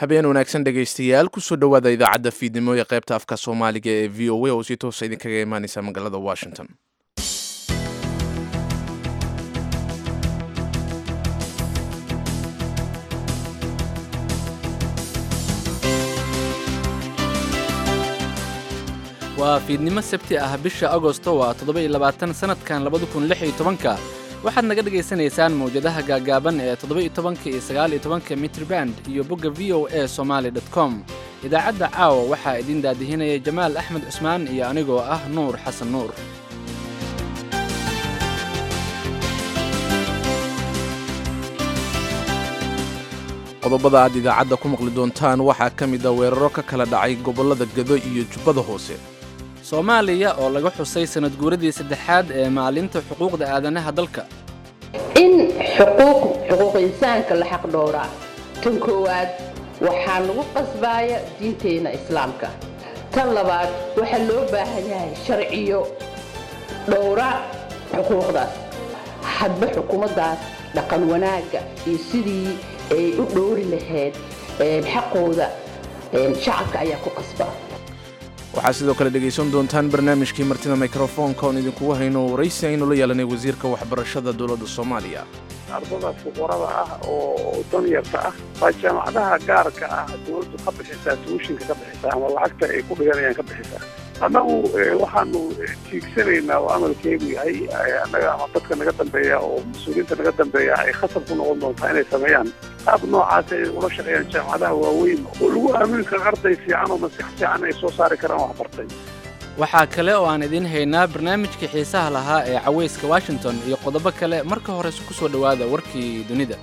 habeen wanaagsan dhegaystayaal kusoo dhowaada idaacadda fiidnimo ee qaybta afka soomaaliga ee v o a oo si toosa idinkaga imaaneysa magaalada washington waa fiidnimo sabti ah bisha agosto waa toddoba-iyo labaatan sanadkan labada kun lix iyo tobanka waxaad naga dhagaysanaysaan mawjadaha gaagaaban ee toddoba-iyo tobanka iyo sagaal-iyo tobanka mitriband iyo bogga v o a somaali dot com idaacadda caawa waxaa idiin daadihinaya jamaal axmed cusmaan iyo anigoo ah nuur xasan nuur qodobada aad idaacadda ku maqli doontaan waxaa ka mid a weeraro ka kala dhacay gobollada gado iyo jubbada hoose soomaaliya oo laga xusay sanad guuradii saddexaad ee maalinta xuquuqda aadanaha dalka in xuquuq xuquuq insaanka la xaq dhowraa tan koowaad waxaa lagu qasbaaya diinteenna islaamka tan labaad waxaa loo baahan yahay sharciyo dhowra xuquuqdaas hadba xukuumaddaas dhaqan wanaagga iyo sidii ay u dhowri lahayd xaqooda shacabka ayaa ku qasba waxaa sidoo kale dhegaysan doontaan barnaamijkii martida mikrofoonka oon idinkugu hayno waraysi aynu la yeelanay wasiirka waxbarashada dowladda soomaaliya ardada fuqarada ah oo danyarta ah waa jaamacadaha gaarka ah dowladdu ka bixisaa tuushinka ka bixisaa ama lacagta ay ku dhiganayaan ka bixisaa annagu waxaanu tiigsanaynaa oo amalkeedu yahay annaga ama dadka naga dambeeya oo mas-uuliyiinta naga dambeeya ay khasab ku noqon doontaa inay sameeyaan qaab noocaas ay ula shaqeeyaan jaamacadaha waaweyn oo lagu aamini karo arday fiican oo maskax fiican ay soo saari karaan waxbartay waxaa kale oo aan idiin haynaa barnaamijkii xiisaha lahaa ee cawayska washington iyo qodobo kale marka hore ku soo dhowaada warkii dunida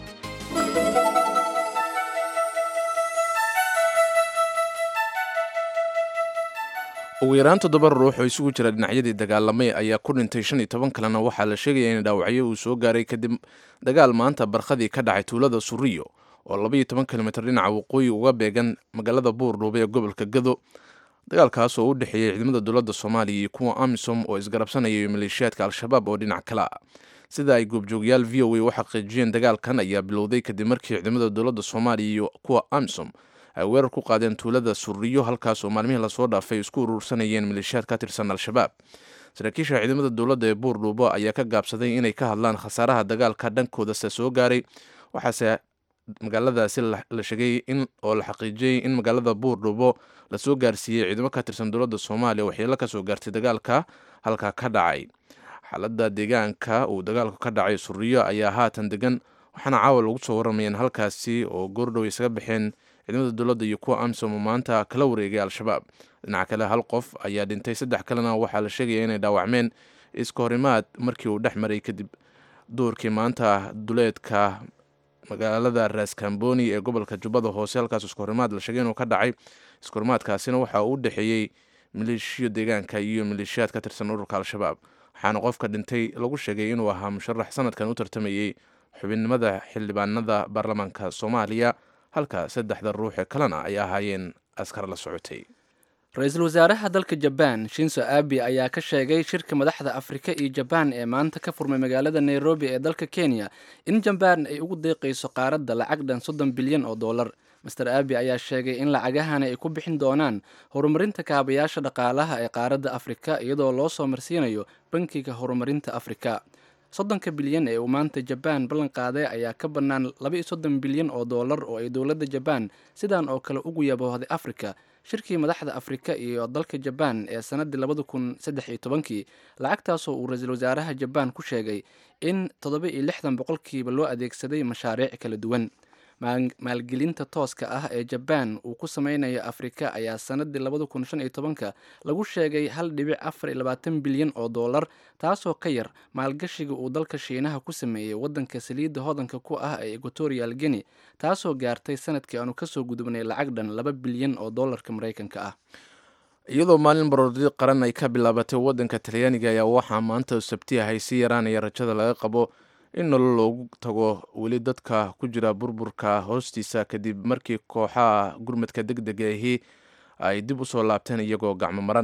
ugu yaraan toddoba ruux oo isugu jira dhinacyadii dagaalamay ayaa ku dhintay shan iyo toban kalena waxaa la sheegaya in dhaawacyo uu soo gaaray kadib dagaal maanta barkhadii ka dhacay tuulada suriyo oo labaiyo toban kilomitr dhinaca waqooyi uga beegan magaalada buurdhuube ee gobolka gado dagaalkaas oo u dhexeeyey ciidamada dowladda soomaaliya iyo kuwa amisom oo isgarabsanaya iyo maleeshiyaadka al-shabaab oo dhinac kale ah sida ay goobjoogyaal v o a u xaqiijiyeen dagaalkan ayaa bilowday kadib markii ciidamada dowladda soomaaliya iyo kuwa amisom ay weerar ku qaadeen tuulada suriyo halkaas oo maalmihii lasoo dhaafay isku urursanayeen maleeshiyaad ka tirsan al-shabaab saraakiisha ciidamada dowladda ee buurdhuubo ayaa ka gaabsaday inay ka hadlaan khasaaraha dagaalka dhankoodase soo gaaray waxaase magaaladaasi la sheegay in oo la xaqiijiyey in magaalada buurdhuubo lasoo gaarsiiyey ciidamo ka tirsan dowladda soomaaliya waxyeelo ka soo gaartay dagaalka halka ka dhacay xaaladda deegaanka uu dagaalku ka dhacay suriyo ayaa haatan degan waxaana caawa lagu soo waramayeen halkaasi oo goordhow isaga baxeen ciidamada dowladda iyo kuwa amsom oo maanta kala wareegay al-shabaab dhinaca kale hal qof ayaa dhintay saddex kalena waxaa la sheegaya inay dhaawacmeen iska horimaad markii uu dhex maray kadib duurkii maanta duleedka magaalada raskamboni ee gobolka jubbada hoose halkaas iskahorimaad la sheegay inuu ka dhacay iskahorimaadkaasina waxa uu u dhexeeyey maleeshiyo deegaanka iyo maleeshiyaad ka tirsan ururka al-shabaab waxaana qofka dhintay lagu sheegay inuu ahaa musharax sanadkan u tartamayey xubinnimada xildhibaanada baarlamaanka soomaaliya halka saddexda ruux ee kalena ay ahaayeen askar la socotay ra-iisul wasaaraha dalka jabaan shinso abi ayaa ka sheegay shirka madaxda afrika iyo jabaan ee maanta ka furmay magaalada nairobi ee dalka kenya in jabaan ay ugu deeqayso qaaradda lacag dhan soddon bilyan oo dollar master abi ayaa sheegay in lacagahani ay ku bixin doonaan horumarinta kaabayaasha dhaqaalaha ee qaaradda afrika iyadoo loo soo marsiinayo bankiga horumarinta afrika soddonka bilyan ee uu maanta jabaan ballan qaaday ayaa ka bannaan laba-iyo soddon bilyan oo dollar oo ay dowladda jabaan sidan oo kale ugu yaboohday afrika shirkii madaxda afrika iyo dalka jabaan ee sannaddii labada kun saddex iyo tobankii lacagtaasoo uu ra-iisul wasaaraha jabaan ku sheegay in toddoba iyo lixdan boqolkiiba loo adeegsaday mashaariic kala duwan maalgelinta tooska ah ee jabaan uu ku sameynayo afrika ayaa sannaddii labada kun shan iyo tobanka lagu sheegay hal dhibic afar iyo labaatan bilyan oo dollar taasoo ka yar maalgashiga uu dalka shiinaha ku sameeyey waddanka saliidda hodanka ku ah ee equatorial guinea taasoo gaartay sanadkii aanu kasoo gudubnay lacag dhan laba bilyan oo dollarka maraykanka ah iyadoo maalin baroordi qaran ay ka bilaabatay waddanka talyaaniga ayaa waxaa maanta sabti ahay si yaraanaya rajada laga qabo in nolol loogu tago weli dadka ku jira burburka hoostiisa kadib markii kooxaha gurmadka deg dega ahi ay dib usoo laabteen iyagoo gacmo maran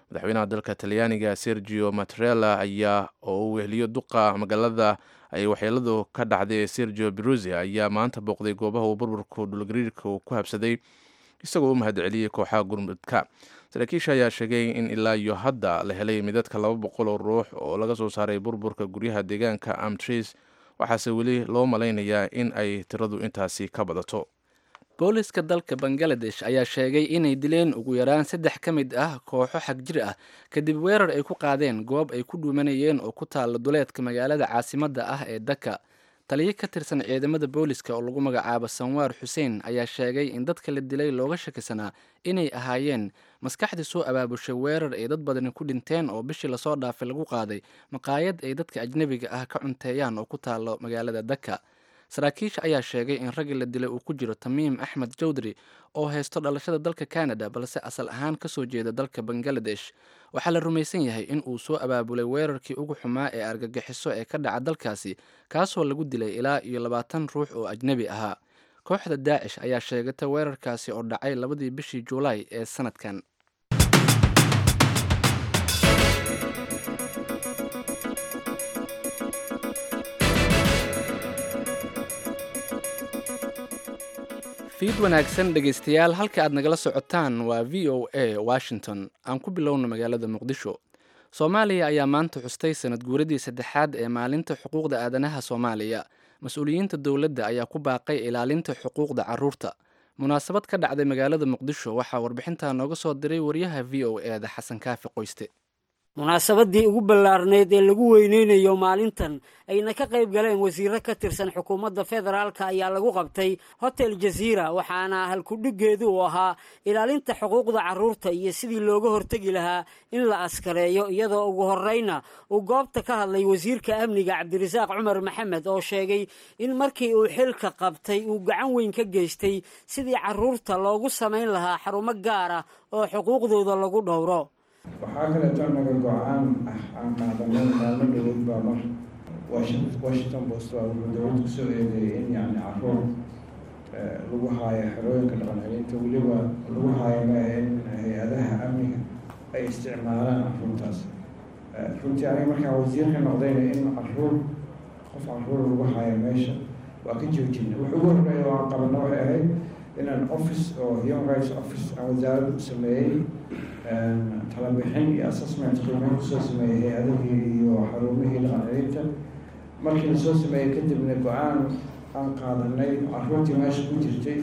madaxweynaha dalka talyaaniga sergio matrela ayaa oo uu weheliyo duqa magaalada ay waxyeeladu ka dhacday ee sergio beruzia ayaa maanta booqday goobaha uu burburku dhulgariirka uu ku habsaday isagoo u mahadceliyey kooxaha gurmudka saraakiisha ayaa sheegay in ilaa iyo hadda la helay midadka laba boqol oo ruux oo laga soo saaray burburka guryaha deegaanka amtris waxaase weli loo malaynayaa in ay tiradu intaasi ka badato booliska dalka bangaladesh ayaa sheegay inay dileen ugu yaraan saddex ka mid ah kooxo xagjir ah kadib weerar ay ku qaadeen goob ay ku dhuumanayeen oo ku taalla duleedka magaalada caasimadda ah ee daka taliyo ka tirsan ciidamada booliska oo lagu magacaabo sanwaar xuseen ayaa sheegay in dadka la dilay looga shakisanaa inay ahaayeen maskaxdii soo abaabushay weerar ay dad badani ku dhinteen oo bishii lasoo dhaafay lagu qaaday maqaayad ay dadka ajnebiga ah ka cunteeyaan oo ku taalo magaalada daka saraakiisha ayaa sheegay in raggii la dilay uu ku jiro tamiim axmed jawdri oo haysto dhalashada dalka canada balse asal ahaan kasoo jeeda dalka bangaladesh waxaa la rumaysan yahay in uu soo abaabulay weerarkii ugu xumaa ee argagixiso ee ka dhaca dalkaasi kaasoo lagu dilay ilaa iyo labaatan ruux oo ajnebi ahaa kooxda daacish ayaa sheegatay weerarkaasi oo dhacay labadii bishii juulaay ee sanadkan fiid wanaagsan dhegaystayaal halka aad nagala socotaan waa v o a washington aan ku bilowna magaalada muqdisho soomaaliya ayaa maanta xustay sanad guuradii saddexaad ee maalinta xuquuqda aadanaha soomaaliya mas-uuliyiinta dowladda ayaa ku baaqay ilaalinta xuquuqda caruurta munaasabad ka dhacday magaalada muqdisho waxaa warbixintaa nooga soo diray wariyaha v o e da xasan kaafi qoyste munaasabadii ugu ballaarneyd ee lagu weyneynayo maalintan ayna ka qayb galeen wasiiro ka tirsan xukuumadda federaalka ayaa lagu qabtay hotel jaziira waxaana halkudhigeedu uu ahaa ilaalinta xuquuqda carruurta iyo sidii looga hortegi lahaa in la askareeyo iyadoo ugu horreyna uu goobta ka hadlay wasiirka amniga cabdirasaaq cumar maxamed oo sheegay in markii uu xilka qabtay uu gacan weyn ka geystay sidii carruurta loogu samayn lahaa xarumo gaar ah oo xuquuqdooda lagu dhowro waxaa kaleeto naga go-aan ah aan qaadanay maalmo dhawood baa mar washington post baa wuxuu dowlad kusoo eedeeyay in yani caruur lagu haayo xerooyinka dhaqan celinta weliba lagu haayo maaha in hay-adaha amniga ay isticmaalaan caruurtaas runtii aniga markaan wasiirka noqdayna in caruur qof caruur lagu haayo meesha waa ka joojina wax ugu horreeya oo aan qabano waxay ahayd inaan office oo human rights office aan wasaaradda u sameeyey talabixin iyo assessment qiimeyn kusoo sameeyey hay-adihii iyo xarumihii dhaqan celinta markii lasoo sameeyey kadibna go-aan aan qaadanay caruurtii meesha ku jirtay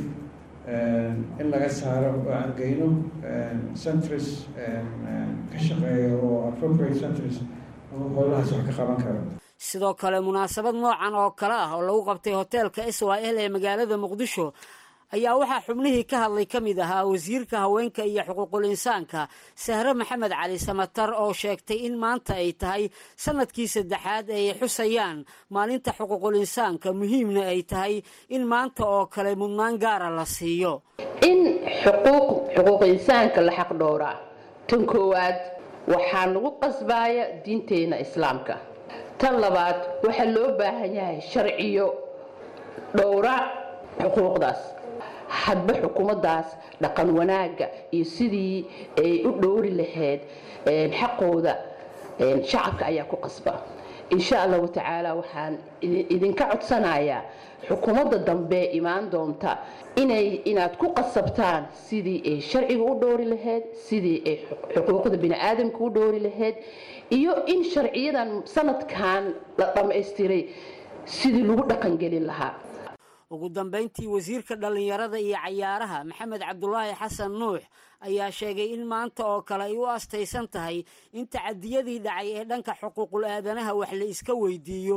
in laga saaro oo aan geyno centris ka shaqeeya oo appropriate centris howlahaas wax ka qaban karo sidoo kale munaasabad noocan oo kale ah oo lagu qabtay hoteelka s y l ee magaalada muqdisho ayaa waxaa xubnihii ka hadlay ka mid ahaa wasiirka haweenka iyo xuquuqul insaanka sahre maxamed cali samatar oo sheegtay in maanta ay tahay sanadkii saddexaad ay xusayaan maalinta xuquuqul insaanka muhiimna ay tahay in maanta oo kale mudnaan gaara la siiyo in xuquuq xuquuq insaanka la xaq dhowraa tan koowaad waxaa nagu qasbaaya diinteenna islaamka tan labaad waxaa loo baahan yahay sharciyo dhowra xuquuqdaas hadba xukuumaddaas dhaqan wanaagga iyo sidii ay u dhowri lahayd xaqooda shacabka ayaa ku qasba insha allahu tacaala waxaan idinka codsanayaa xukuumadda dambe imaan doonta inay inaad ku qasabtaan sidii ay sharciga u dhowri lahayd sidii ay xuquuqda bini-aadamka u dhowri lahayd iyo in sharciyadan sanadkan la dhammaystiray sidii lagu dhaqangelin lahaa ugu dambayntii wasiirka dhallinyarada iyo cayaaraha maxamed cabdulaahi xasan nuux ayaa sheegay in maanta oo kale ay u astaysan tahay in tacadiyadii dhacay ee dhanka xuquuqul aadanaha wax la iska weydiiyo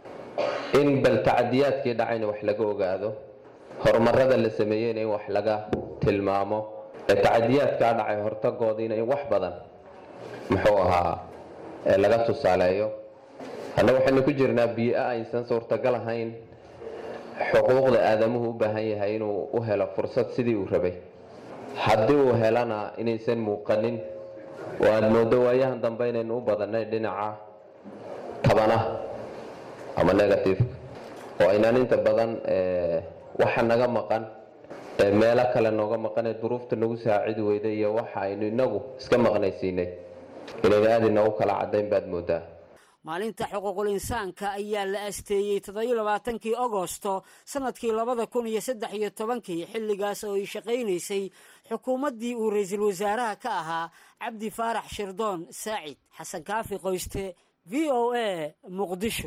in bal tacadiyaadkii dhacayna wax laga ogaado horumarada la sameeyeyna in wax laga tilmaamo ee tacadiyaadkaa dhacay hortagoodiina in wax badan muxuu ahaa laga tusaaleeyo hadna waxaynu ku jirnaa biio aysan suurtagal ahayn xuquuqda aadamuhu u baahan yahay inuu u helo fursad sidii uu rabay haddii uu helana inaysan muuqanin oo aad moodo waayahan dambe inaynu u badannay dhinaca tabanaha ama negativeka oo aynaan inta badan waxa naga maqan meelo kale nooga maqan ee duruufta nagu saacidi weyday iyo waxa aynu inagu iska maqnaysiinay inayna aad inoogu kala caddayn baad moodaa maalinta xuquuqul insaanka ayaa la asteeyey toddobiyo labaatankii agosto sannadkii labada kun iyo saddex iyo tobankii xilligaas oo ay shaqaynaysay xukuumaddii uu ra-iisul wasaaraha ka ahaa cabdi faarax shirdoon saacid xasan kaafi qoyste v o a muqdisho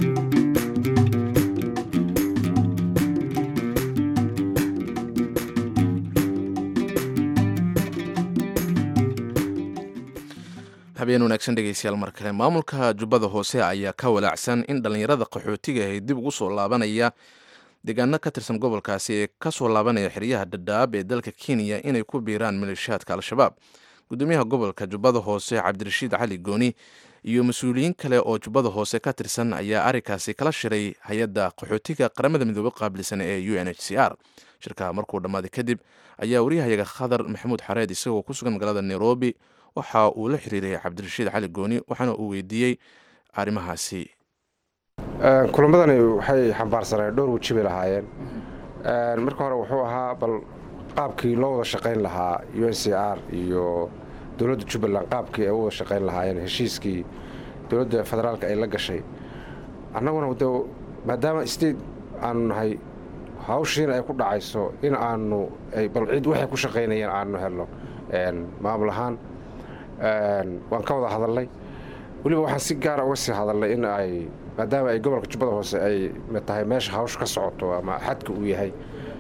habeen wanaagsan dhegeystayaal mar kale maamulka jubbada hoose ayaa ka walaacsan in dhallinyarada qaxootiga ahy dib ugu soo laabanaya deegaano ka tirsan gobolkaasi ee kasoo laabanaya xeryaha dhadhaab ee dalka kenya inay ku biiraan maleeshiyaadka al-shabaab gudoomiyaha gobolka jubbada hoose cabdirashiid cali gooni iyo mas-uuliyiin kale oo jubbada hoose ka tirsan ayaa arrinkaasi kala shiray hay-adda qaxootiga qaramada midoobe qaabilsan ee u n h c r shirkaha markuu dhammaaday kadib ayaa waryahayaga khadar maxamuud xareed isagoo ku sugan magaalada nairobi waxa uu la xiriiray cabdirashiid cali gooni waxaana uu weydiiyey arrimahaasi kulamadani waxay xambaarsaneen dhowr weji bay lahaayeen marka hore wuxuu ahaa bal qaabkii loo wada shaqayn lahaa u n c r iyo dowladda jubbaland qaabkii ay u wada shaqayn lahaayeen heshiiskii dowladda federaalka ay la gashay annaguna de maadaama state aanu nahay hawshiina ay ku dhacayso in aanu bal cid waxay ku shaqaynayeen aanu helno maamul ahaan waan ka wada hadalnay weliba waxaan si gaara uga sii hadalnay in ay maadaama ay gobolka jubbada hoose ay tahay meesha hawsha ka socoto ama xadka uu yahay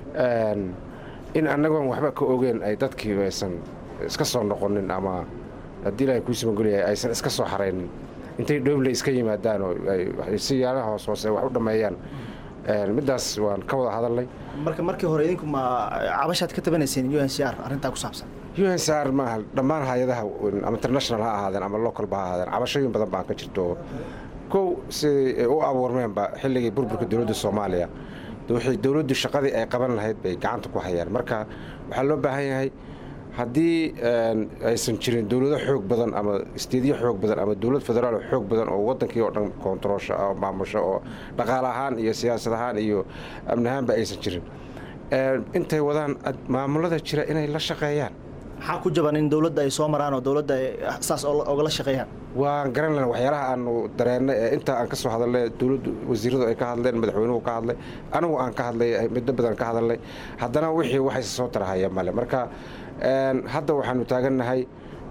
in annagoon waxba ka ogeen ay dadkii aysan iska soo noqonin ama haddii ilaahay kuu simagolyahay aysan iska soo xaraynin intay dhooble iska yimaadaan oo si yaalaha hoos hoose wax u dhammeeyaan middaas waan ka wada hadalnay marka markii hore idinku ma cabashaad ka tabanayseen u n c r arrintaa ku saabsan u n c r maaha dhammaan hay-adaha ama international ha ahaadeen ama localba ha ahaadeen cabashooyin badan baan ka jirto kow siday u abuurmeenba xilligii burburka dowladda soomaaliya waxay dowladdu shaqadii ay qaban lahayd bay gacanta ku hayaan marka waxaa loo baahan yahay haddii aysan jirin dowlado xoog badan ama isteedyo xoog badan ama dowlad federaal xoog badan oo wadankii oo dhan koontaroosha oo maamusho oo dhaqaale ahaan iyo siyaasad ahaan iyo amni ahaanba aysan jirin intay wadaan maamulada jira inay la shaqeeyaan maxaa ku jaban in dowladda ay soo maraan oo dowladda ay saas ogala shaqeeyaan waan garan lena waxyaalaha aanu dareennay ee intaa aan ka soo hadalnay dowladdu wasiiradu ay ka hadleen madaxweynuhu ka hadlay anigu aan ka hadlay middo badan ka hadalnay haddana wixii waxayse soo tarahaya male marka hadda waxaanu taagannahay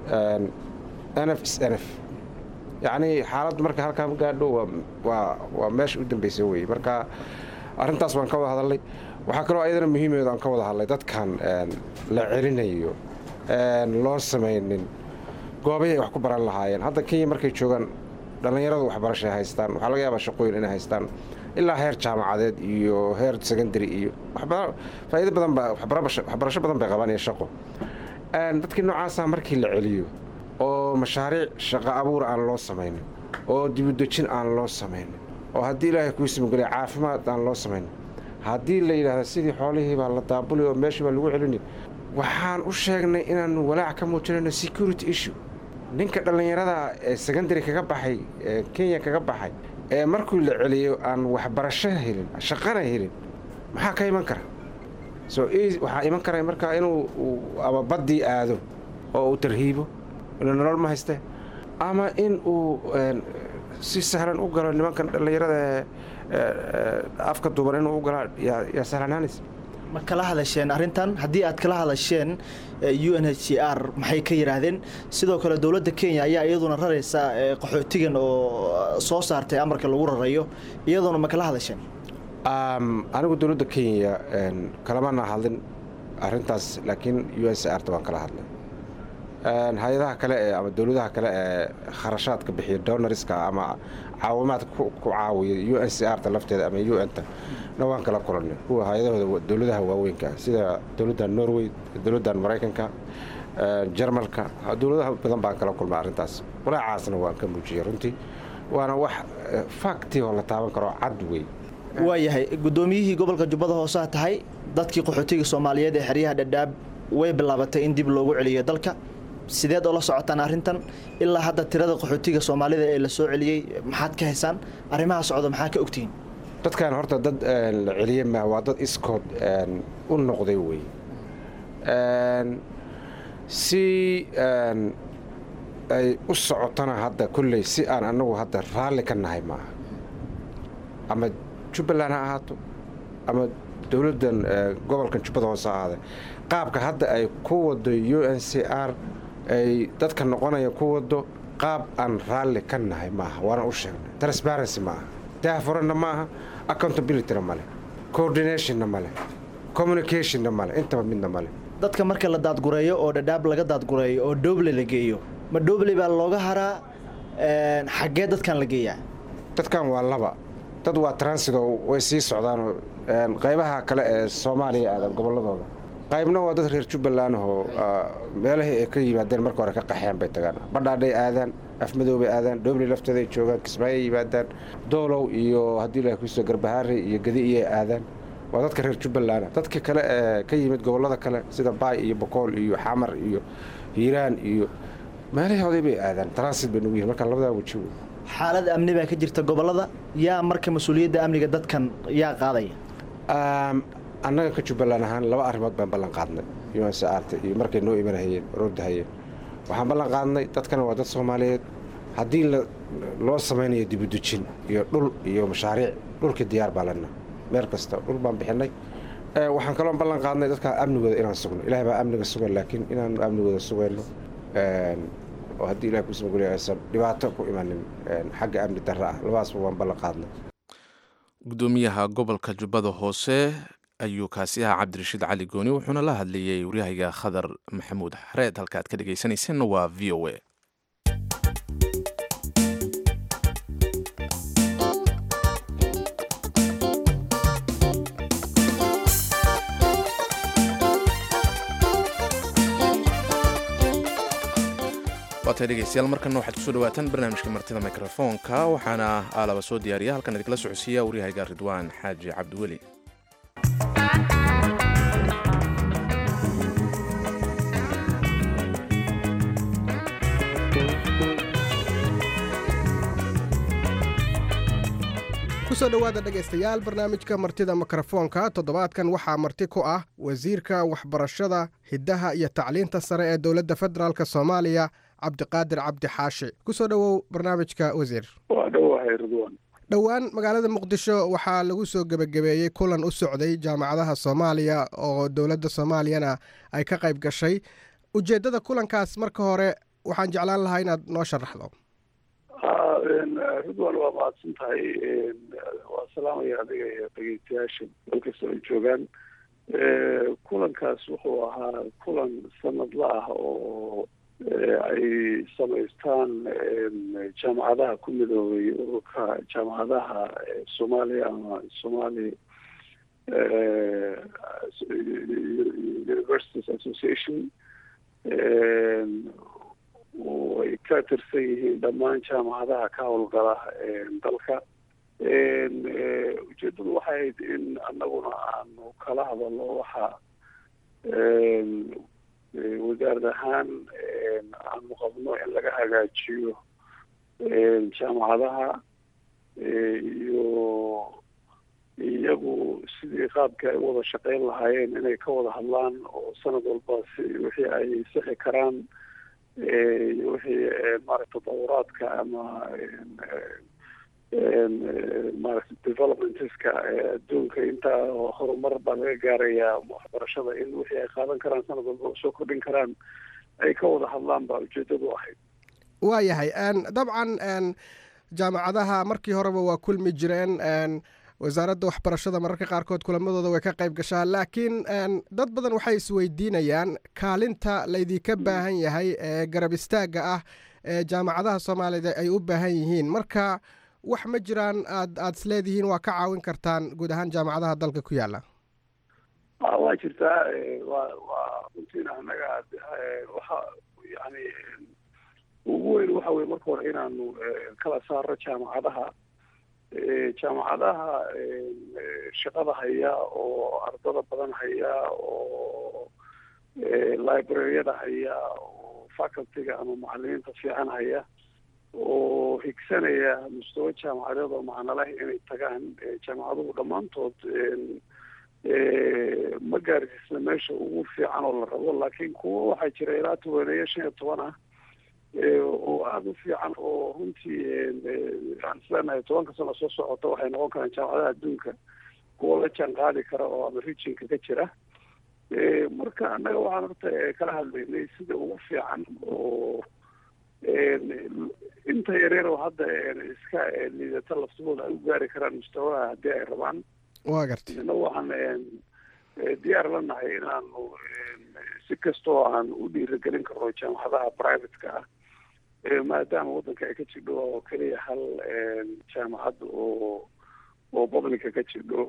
nf s nf yacnii xaaladdu marka halkaa ma gaadho waa meesha u dambaysa wey marka arrintaas waan ka wada hadalnay waxaa kaloo ayadana muhiimeedu aan ka wada hadlay dadkan la celinayo loo samaynin goobay ay wax ku baran lahaayeen hadda kenya markay joogaan dhallinyaradu waxbarashay haystaan waxaa laga yaabaa shaqooyin inay haystaan ilaa heer jaamacadeed iyo heer secondary iyo faa'iido badan ba waxbarasho badan bay qabaan iyo shaqo dadkii noocaasa markii la celiyo oo mashaariic shaqo abuur aan loo samaynin oo dibudejin aan loo samaynin oo haddii ilaahay kuu simageliya caafimaad aan loo samaynin haddii la yidhaahda sidii xoolihii baa la daabuli oo meeshii baa lagu celini waxaan u sheegnay inaanu walaac ka muujinayno security issue ninka dhallinyarada ee secondary kaga baxay ee kenya kaga baxay ee markuu la celiyo aan waxbarasho helin shaqana helin maxaa ka iman kara so waxaa iman kara markaa inuu ama baddii aado oo uu tarhiibo inuu nolol ma hayste ama in uu si sahlan u galo nimankan dhallinyarada afka duuban inuu u galaa yaa sahlanaanaysa ma kala hadasheen arrintan haddii aad kala hadasheen u n h c r maxay ka yidhaahdeen sidoo kale dowladda kenya ayaa iyaduna raraysa qaxootigan oo soo saartay amarka lagu rarayo iyaduna ma kala hadasheen anigu dowladda kenya kalamana hadlin arrintaas laakiin u n c r ta waan kala hadlay hay-adaha kale ee ama dowladaha kale ee kharashaadka bixiya donariska ama caawimaadka ku caawiya u n c r ta lafteeda ama u n ta na waan kala kulanay kuwa hay-adahooda dowladaha waaweynka sida dowladdan norway dowladdan maraykanka jarmalka dowladaha badan baan kala kulmay arrintaas walaacaasna waan ka muujiyey runtii waana wax fakti oo la taaban karo cad wey waayahay guddoomiyihii gobolka jubbada hooseha tahay dadkii qaxootiga soomaaliyeed ee xeryaha dhadhaab way bilaabatay in dib loogu celiyo dalka sideed oo la socotaan arrintan ilaa hadda tirada qaxootiga soomaalida ee la soo celiyey maxaad ka haysaan arrimaha socda maxaa ka ogtihiin dadkan horta dad la celiye ma waa dad iskood u noqday wey si ay u socotona hadda kolley si aan annagu hadda raalli ka nahay maaha ama jubbaland ha ahaato ama dowladdan gobolkan jubbada hoose ha ahaade qaabka hadda ay ku wado u n c r ay dadka noqonaya ku wado qaab aan raalli ka nahay maaha waana u sheegnay transparency maaha daahfuranna maaha accountabilityna male coordinationna male communicationna male intaba midna male dadka marka la daadgureeyo oo dhadhaab laga daadgureeyo oo dhoble la geeyo ma dhoble baa looga haraa xaggee dadkan la geeyaa dadkan waa laba dad waa transido way sii socdaanoo qaybaha kale ee soomaaliya aadan gobolladooda qaybna waa dad reer jubbaland oo meelahii ay ka yimaadeen marka hore ka qaxeen bay tagaan badhaadhay aadaan afmadoobay aadaan dhobley lafteeday joogaan kismaayoy yimaadaan doolow iyo haddii la kuso garbahaari iyo gadi iyay aadaan waa dadka reer jubbaland dadka kale ee ka yimid gobollada kale sida baay iyo bokool iyo xamar iyo hiiraan iyo meelahooday bay aadaan transit bay nugu yihin marka labadaa weji wey xaalad amni baa ka jirta gobollada yaa marka mas-uuliyadda amniga dadkan yaa qaadaya annaga ka jubbaland ahaan laba arrimood baan ballan qaadnay unsaarta iyo markay noo imanahayeen roordahayeen waxaan ballan qaadnay dadkana waa dad soomaaliyeed haddii loo samaynayo dibudejin iyo dhul iyo mashaariic dhulkii diyaar baa lena meel kasta dhul baan bixinay waxaan kaloo ballan qaadnay dadka amnigooda inaan sugno ilaah baa amniga sugan laakiin inaanu amnigooda sugayno oo haddii ilah kusamageliyo aysan dhibaato ku imanin xagga amni darra ah labadaasba waan ballan qaadnay gudoomiyaha gobolka jubbada hoose ayuu kaasi ahaa cabdirashiid cali gooni wuxuuna la hadlayey waryahayga khadar maxamuud xareed halka aad ka dhegaysanaysanna waa v o a waatay dhegeystayaal markana waxaad kusoo dhawaataan barnaamijka martida mikrofoonka waxaana aalaba soo diyaariya halkan idinkala socodsiiya waryahayga ridwaan xaaji cabdiweli kusoo dhowaada dhegaystayaal barnaamijka martida mikrofoonka toddobaadkan waxaa marti ku ah wasiirka waxbarashada hiddaha iyo tacliinta sare ee dowladda federaalk soomaaliya cabdiqaadir cabdi xaashi kusoo dhowow barnaamijka wasiir waa dhowahay ridwan dhowaan magaalada muqdisho waxaa lagu soo gebagabeeyey kulan u socday jaamacadaha soomaaliya oo dowladda soomaaliyana ay ka qayb gashay ujeeddada kulankaas marka hore waxaan jeclaan lahaa inaad noo sharaxdo ridwan waa mahadsan tahay waa salaamaya adiga iyo dhegeystayaasha meel kasta ay joogaan kulankaas wuxuu ahaa kulan sanadla ah oo ay samaystaan jaamacadaha ku midoobay ururka jaamacadaha soomaaliya ama somali universities association oo ay ka tirsan yihiin dhammaan jaamacadaha ka howlgala dalka ujeeddadu waxay ahayd in annaguna aanu kala hadalno waxa wasaarad ahaan aanu qabno in laga hagaajiyo jaamacadaha iyo iyagu sidii qaabkii ay wada shaqeyn lahaayeen inay ka wada hadlaan oo sanad walba si wixii ay sixi karaan iyo wixii maaragta tadawuraadka ama maaragta developmentska adduunka intaa horumar baa laga gaarayaa waxbarashada in wixii ay qaadan karaan sanad walba soo kordhin karaan ay ka wada hadlaan baa ujeedadu ahayd waayahay dabcan jaamacadaha markii horeba waa kulmi jireen wasaaradda waxbarashada mararka qaarkood kulamadooda way ka qayb gashaa laakiin dad badan waxay isweydiinayaan kaalinta laydinka baahan yahay ee garab istaagga ah ee jaamacadaha soomaaliyed ay u baahan yihiin marka wax ma jiraan aad aada isleedihiin waa ka caawin kartaan guud ahaan jaamacadaha dalka ku yaalla waa jirtaa wa waa runtiina annaga waxa yani ugu weyn waxa weye marka hore inaanu kala saaro jaamacadaha jaamacadaha shaqada haya oo ardada badan haya oo libraryada haya oo facultyga ama macalimiinta fiican haya oo higsanaya mustawa jaamacadeed oo macno leh inay tagaan jaamacaduhu dhammaantood ma gaarsiisna meesha ugu fiican oo la rabo laakiin kuwo waxaa jira ilaa tobaneeyo shan iyo toban ah oo aada u fiican oo runtii aan isleenahay tobanka sano soo socota waxay noqon karaan jaamacadaha adduunka kuwa la jaan qaadi kara oo ama rijinka ka jira marka annaga waxaan horta kala hadlaynay sida ugu fiican oo inta yareer oo hadda iska liidata laftahooda ay u gaari karaan mustawaha haddii ay rabaan waa gartay ina waxaan diyaar la nahay inaanu si kastoo aan u dhiirigelin karno jaamacadaha privateka ah maadaama waddanka ay ka jidho oo keliya hal jaamacad oo oo publica ka jidho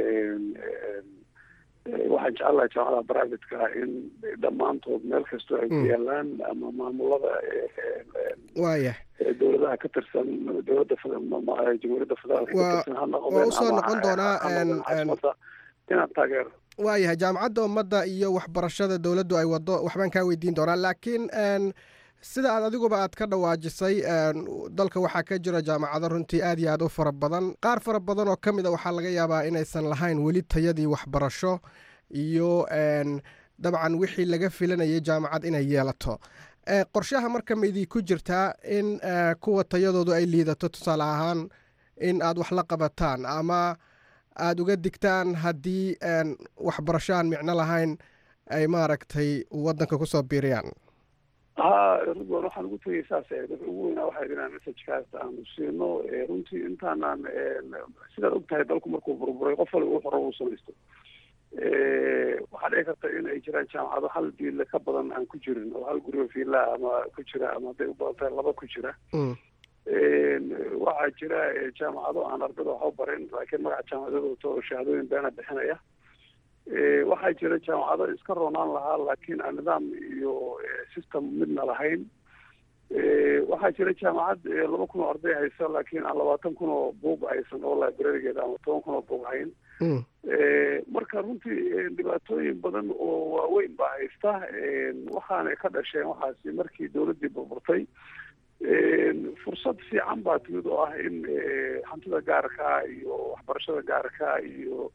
waxaan jecelahay jaamacadaha privateka ah in dhammaantood meel kastoo ay ku yaalaan ama maamulada waaya dowladaha ka tirsan dowladda jamhuuriyadda federaalka ka tirsan ha noqdeen waa usoo noqon doonaa caasimada inaan taageero waayahay jaamacadda ummadda iyo waxbarashada dowladdu ay wado waxbaan kaa weydiin doonaa laakiin sida aad adiguba aad ka dhawaajisay dalka waxaa ka jira jaamacado runtii aad iyo aad u fara badan qaar fara badan oo ka mid a waxaa laga yaabaa inaysan lahayn weli tayadii waxbarasho iyo dabcan wixii laga filanayay jaamacad inay yeelato qorshaha marka ma idinku jirtaa in kuwa tayadoodu ay liidato tusaale ahaan in aad wax la qabataan ama aada uga digtaan haddii waxbarasho aan micno lahayn ay maaragtay waddanka kusoo biiriyaan ha ridwan waxaan ugu tegay saas dadka ugu weynaa waxay inaan messagekaas aanu siino runtii intaanaan sidaad og tahay dalku markuu burburay qof waliba wuxuu rabo u samaysto waxaa dhici karta in ay jiraan jaamacado hal biille ka badan aan ku jirin oo hal guriga fiila ama ku jira ama hadday u badan tahay laba ku jira waxaa jira jaamacado aan ardada wax u barin laakiin magaca jaamacadooda wato oo shahaadooyin beena bixinaya waxaa jira jaamacado iska roonaan lahaa laakiin aan nidaam iyo system midna lahayn waxaa jira jaamacad laba kun oo arday haysa laakiin aan labaatan kun oo buug haysan oo librarigeeda ama toban kun oo buug hayn marka runtii dhibaatooyin badan oo waaweyn baa haysta waxaanay ka dhasheen waxaasi markii dowladdii burburtay fursad fiican baa timid oo ah in hantida gaarkaa iyo waxbarashada gaarkaa iyo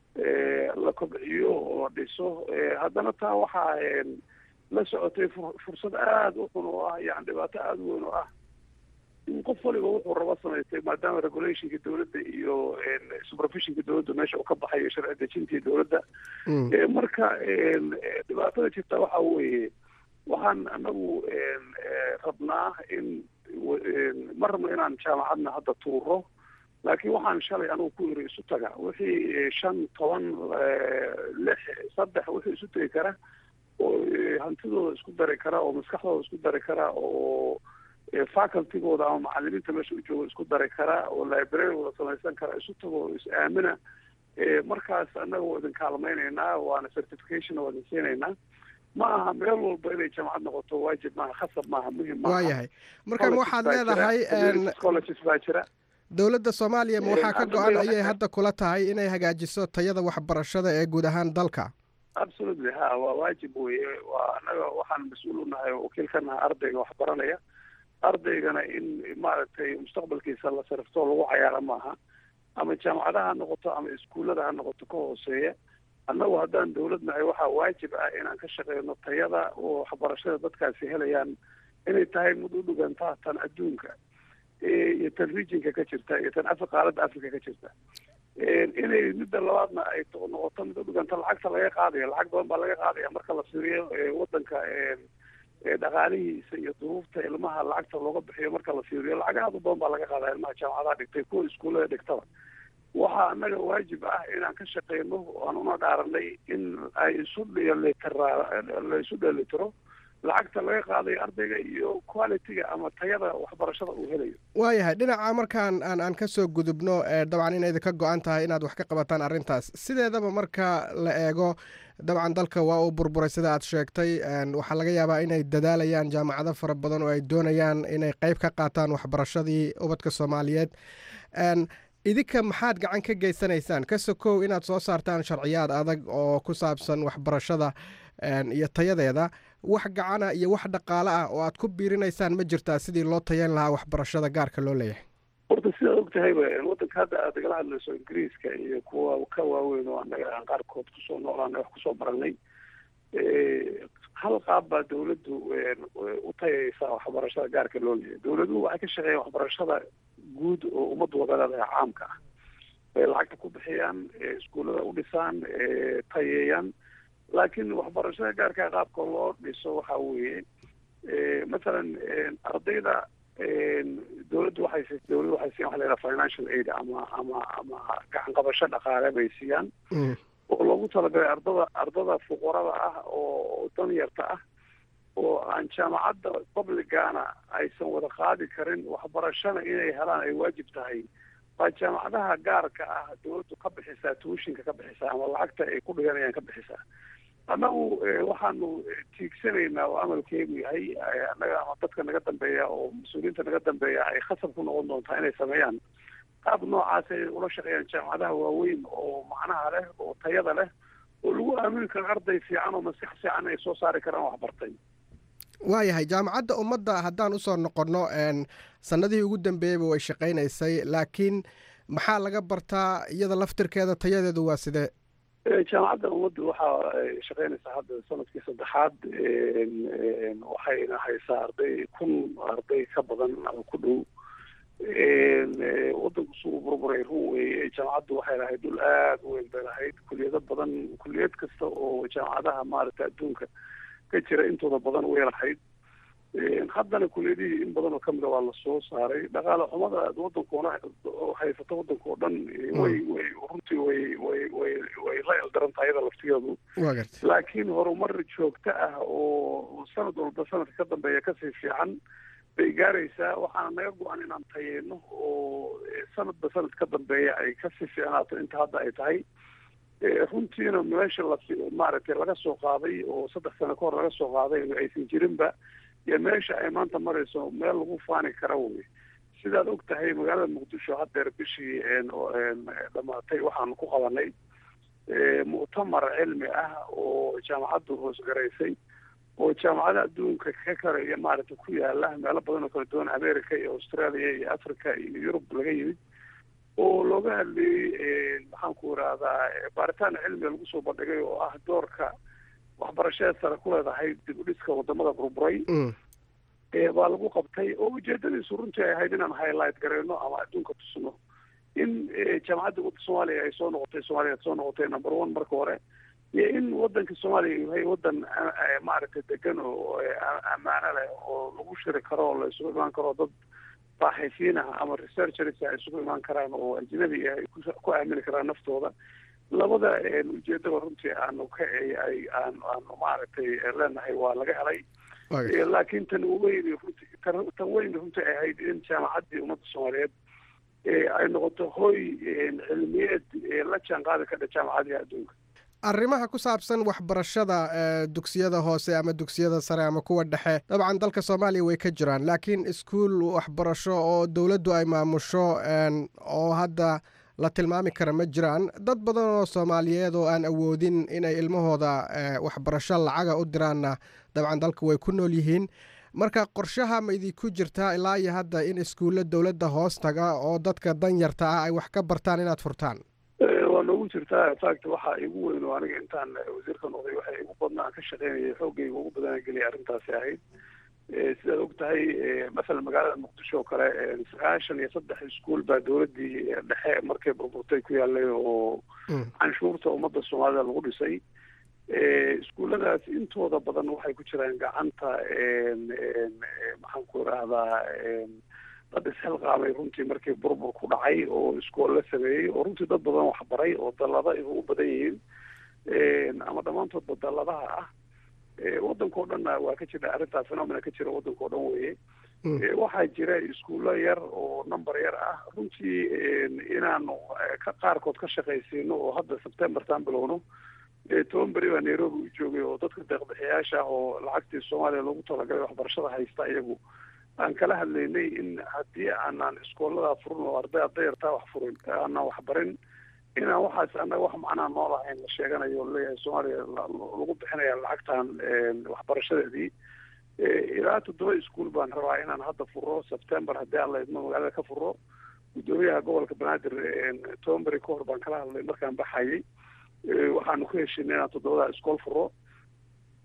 la kobciyo oo la dhiso haddana taa waxaa la socotay fursad aada u xun oo ah yani dhibaato aada u weyn oo ah in qof waliba wuxuu rabo samaystay maadaama regulationka dowladda iyo supervisionka dowladda meesha uu ka baxayo sharci dejintii dowladda marka dhibaatada jirta waxa weeye waxaan anagu rabnaa in ma rabno inaan jaamacadna hadda tuuro laakiin waxaan shalay anugu ku iri isu taga wixii shan toban lix saddex wixii isu tegi kara oo hantidooda isku dari kara oo maskaxdooda isku dari kara oo facultigooda ama macalimiinta meesha u jooga isku dari kara oo librarygooda samaysan kara isu tago oo is aamina markaas annaga waa idin kaalmaynaynaa waana certification waa idin siinaynaa ma aha meel walba inay jaamacad noqoto waajib maaha khasab maaha muhim maaha waayahay marka waxaad leedahay colleges baa jira dowladda soomaaliya ma waxaa ka go-an ayay hadda kula tahay inay hagaajiso tayada waxbarashada ee guud ahaan dalka absolutely ha waa waajib weye waa annaga waxaan mas-uul unahay oo wakiil ka nahay ardayga waxbaranaya ardaygana in maaragtay mustaqbalkiisa la sarifto lagu cayaaro maaha ama jaamacadaha ha noqoto ama iskuullada ha noqoto ka hooseeya annagu haddaan dowlad nahay waxaa waajib ah inaan ka shaqeyno tayada oo waxbarashada dadkaasi helayaan inay tahay mid u dhigantaa tan adduunka iyo tan regionka ka jirta iyo tan afri qaaradda africa ka jirta inay midda labaadna ay noqoto mid u dhiganta lacagta laga qaadayo lacag badan baa laga qaadaya marka la fiiriyo waddanka dhaqaalihiisa iyo duruufta ilmaha lacagta looga bixiyo marka la fiiriyo lacag aada u badan baa laga qaadaya ilmaha jaamacadaha dhigtay kuwa iskuullada dhigtaba waxaa annaga waajib ah inaan ka shaqeyno aan una dhaaranay in ay isu dhelitiraa la isu dhelitiro lacagta laga qaadayo ardayga iyo quality-ga ama tayada waxbarashada uu helayo waayahay dhinaca markaan aan aan kasoo gudubno dabcan inayda ka go-an tahay inaad wax ka qabataan arrintaas sideedaba marka la eego dabcan dalka waa uu burburay sida aad sheegtay waxaa laga yaabaa inay dadaalayaan jaamacado fara badan oo ay doonayaan inay qeyb ka qaataan waxbarashadii ubadka soomaaliyeed idinka maxaad gacan ka geysanaysaan ka sokow inaad soo saartaan sharciyaad adag oo ku saabsan waxbarashada iyo tayadeeda wax gacana iyo wax dhaqaale ah oo aad ku biirinaysaan ma jirtaa sidii loo tayan lahaa waxbarashada gaarka loo leeyahay horta sidaad og tahayba waddanka hadda aad igala hadlayso ingiriiska iyo kuwa ka waaweyn oo annaga aan qaarkood kusoo noolaanay wax kusoo baranay hal qaab baa dawladdu u tayaysaa waxbarashada gaarka loo leeyahay dawladuhu waxay ka shaqeeyaan waxbarashada guud oo ummaddu wada leedahay caamka ah bay lacagta ku bixiyaan iskuullada u dhisaan tayeeyaan laakiin waxbarashada gaarka qaabka loo dhiso waxa weeye mathalan ardayda dawladdu waxay dawladdu waxay siiyaan waxa la yidhaha financial aid ama ama ama gacan qabasho dhaqaale bay siiyaan oo loogu talagalay ardada ardada fuqarada ah oo danyarta ah oo aan jaamacadda publicana aysan wada qaadi karin waxbarashada inay helaan ay waajib tahay waa jaamacadaha gaarka ah dawladdu ka bixisaa tuushinka ka bixisaa ama lacagta ay ku dhiganayaan ka bixisaa annagu waxaanu tiigsanaynaa oo amalkeegu yahay annaga ama dadka naga dambeeya oo mas-uuliyiinta naga dambeeya ay khasab ku noqon doontaa inay sameeyaan qaab noocaas ay ula shaqeeyaan jaamacadaha waaweyn oo macnaha leh oo tayada leh oo lagu aamini karo arday fiican oo maskax fiican ay soo saari karaan waxbartay waayahay jaamacadda ummadda haddaan usoo noqonno sanadihii ugu dambeeyeyba way shaqaynaysay laakiin maxaa laga bartaa iyada laftirkeeda tayadeedu waa sidee jaamacadda ummaddu waxa ay shaqaynaysaa hadda sanadkii saddexaad waxayna haysaa arday kun arday ka badan ama ku dhow waddanku sugu burburay run weeye jaamacaddu waxay lahayd dhul aada u weyn bay lahayd kuliyado badan kuliyad kasta oo jaamacadaha maaragtay adduunka ka jira intooda badan way lahayd haddana kuliyadihii in badan oo kamida waa lasoo saaray dhaqaale xumada waddankoona haysato waddanka oo dhan way way runtii way way way way la eldarantaha iyada laftigeedu laakiin horumar joogto ah oo sanad walba sanadka ka dambeeya kasii fiican bay gaaraysaa waxaana naga go-an inaan tayeyno oo sanadba sanad ka dambeeya ay kasii fiicnaato inta hadda ay tahay runtiina meesha la maaragtay laga soo qaaday oo saddex sano ka hor laga soo qaaday aysan jirinba iyo meesha ay maanta marayso meel lagu faani kara wey sidaad og tahay magaalada muqdisho haddeer bishii dhamaatay waxaanu ku qabanay mu'tamar cilmi ah oo jaamacaddu hoosgaraysay oo jaamacada adduunka ka kale iyo maaragtay ku yaala meelo badan oo kala duwan america iyo australia iyo africa iyo yurub laga yimid oo looga hadleeyey maxaan ku irahdaa baaritaan cilmiga lagu soo bandhigay oo ah doorka waxbarashada sare ku leedahay dib u dhiska wadamada burburay baa lagu qabtay oo ujeedadiisu runtii ay ahayd inaan highlight gareyno ama adduunka tusno in jaamacadda wadda soomaaliya ay soo noqotay soomaaliya soo noqotay number one marka hore iyo in waddanka soomaaliya yahay waddan maaragtay degan oo ammaano leh oo lagu shiri karo oo la isugu imaan karo dad baaxisiin ah ama researchers ay isugu imaan karaan oo ajnabi ah ay ku aamini karaan naftooda labada ujeedaba runtii aanu ka ay aan aanu maaragtay leenahay waa laga helay laakiin tan weyn runtii tan weyn runtii ay ahayd in jaamacaddii ummadda soomaaliyeed ay noqoto hoy cilmiyeed la jaan qaadi kadha jaamacadihi adduunka arrimaha ku saabsan waxbarashada dugsiyada hoose ama dugsiyada sare ama kuwa dhexe dabcan dalka soomaaliya way ka jiraan laakiin iskuul waxbarasho oo dowladdu ay maamusho oo hadda la tilmaami kara ma jiraan dad badan oo soomaaliyeed oo aan awoodin inay ilmahooda waxbarasho lacaga u diraanna dabcan dalka way ku nool yihiin marka qorshaha ma idinku jirtaa ilaa iyo hadda in iskuulla dowladda hoos taga oo dadka danyarta ah ay wax ka bartaan inaad furtaan waa noogu jirtaa fact waxaa igu weyn oo aniga intaan wasiirka noqday waxa igu badna aan ka shaqeynayay xoogayga ugu badana geliyay arrintaasi ahayd sidaad og tahay masalan magaalada muqdisho oo kale sagaashan iyo saddex iskuol baa dowladdii dhexe markay burburtay ku yaalay oo canshuurta ummadda soomaalida lagu dhisay iskuulladaas intooda badan waxay ku jiraan gacanta maxaan ku irahdaa dad isxilqaamay runtii markii burbur ku dhacay oo iskool la sameeyey oo runtii dad badan waxbaray oo dallada ay ugu badan yihiin ama dhammaantoodba dalladaha ah waddanka o dhanna waa ka jira arrintaa phenomena ka jira waddanka o dhan weeye waxaa jira iskuullo yar oo number yar ah runtii inaanu ka qaarkood ka shaqaysiino oo hadda septembertan bilowno toban beri baa nairobi u joogay oo dadka deeqbixiyaasha ah oo lacagtii soomaaliya loogu talagalay waxbarashada haysta iyagu aan kala hadlaynay in haddii aanaan iskooladaa furin oo arday ardayartaa wax furin aanaan waxbarin inaan waxaas annaga wax macnaa noo lahayn la sheeganayo o leeyahay soomaaliya lagu bixinaya lacagtan waxbarashadeedii ilaa toddoba iskuol baan rabaa inaan hadda furo september haddii aan la idmo magaalada ka furo guddoomiyaha gobolka banaadir toban beri ka hor baan kala hadlay markaan baxayay waxaanu ku heshinay inaan toddobadaa iskool furo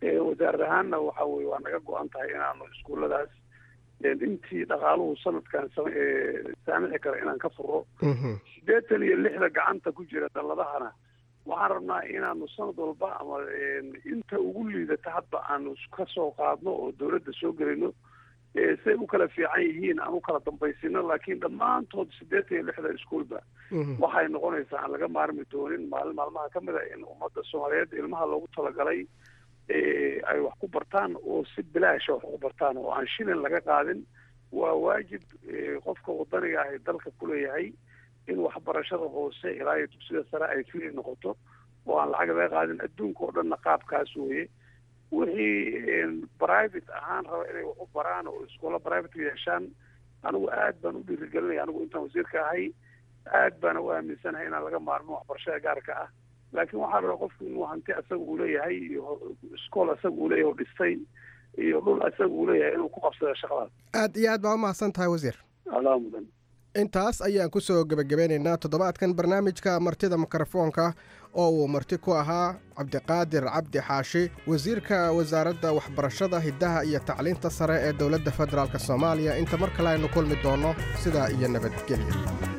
wasaarad ahaanna waxa weye waa naga go-an tahay inaanu iskuulladaas intii dhaqaaluhu sanadkan saamici kara inaan ka furo siddeetan iyo lixda gacanta ku jira dalladahana waxaan rabnaa inaanu sanad walba ama inta ugu liidata hadba aanu ka soo qaadno oo dawladda soo gelino say u kala fiican yihiin aan u kala dambaysino laakiin dhammaantood siddeetan iyo lixda iskuolba waxay noqonaysaa aan laga maarmi doonin maalin maalmaha ka mid a in ummadda soomaaliyeed ilmaha loogu talagalay ay wax ku bartaan oo si bilaasha wax ku bartaan oo aan shilin laga qaadin waa waajib qofka wadaniga ahi dalka kuleeyahay in waxbarashada hoose ilaa iyo dugsida sare ay free noqoto oo aan lacag laga qaadin adduunka oo dhanna qaabkaas weeye wixii private ahaan raba inay wax u baraan oo iskoola private yeeshaan anigu aad baan u dhiirigelinaya anigu intaan wasiirka ahay aad baana u aaminsanahay inaan laga maarmo waxbarashada gaarka ah laakiin waxaa la rabaa qofku inuu hanti asaga uu leeyahay iyo iskool asaga uu leeyahay oo dhistay iyo dhul asaga uu leeyahay inuu ku qabsado shaqadaas aad iyo aad baa umahadsan tahay wasiir alaa mudan intaas ayaan kusoo gebagabeynaynaa toddobaadkan barnaamijka martida mikrofoonka oo uu marti ku ahaa cabdiqaadir cabdi xaashi wasiirka wasaaradda waxbarashada hiddaha iyo tacliinta sare ee dowladda federaalk soomaaliya inta mar kale aynu kulmi doonno sidaa iyo nabadgelya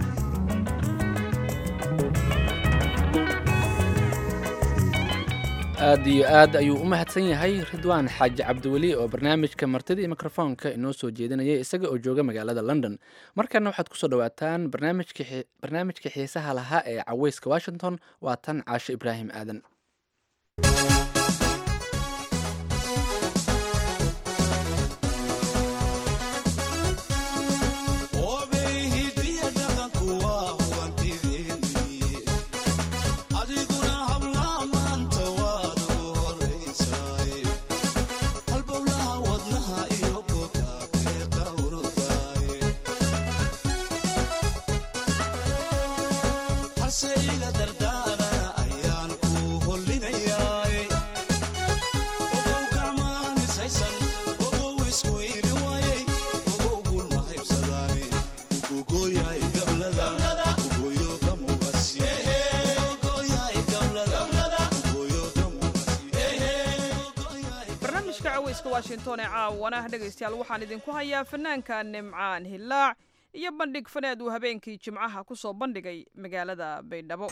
aad iyo aad ayuu u mahadsan yahay ridwaan xaaji cabdiweli oo barnaamijka martida iyo mikrofoonka inoo soo jeedinayay isaga oo jooga magaalada london markana waxaad kusoo dhawaataan barnaamijka xiisaha lahaa ee caweyska washington waa tan caasho ibraahim aadan washington ee caawana dhegaystayaal waxaan idinku hayaa fanaanka nimcaan hillaac iyo bandhig faneed uu habeenkii jimcaha ku soo bandhigay magaalada baydhabo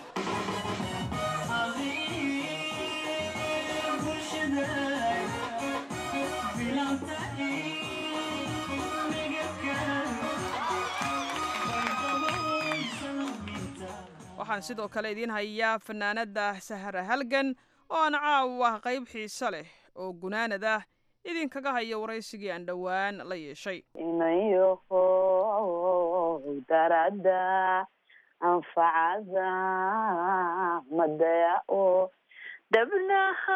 waxaan sidoo kale idiin hayaa fanaanada sahra halgan oo aan caawa qayb xiise leh oo gunaanad ah idinkaga haya waraysigii aan dhowaan la yeeshay inayoho darada anfacada madaya o dabnaha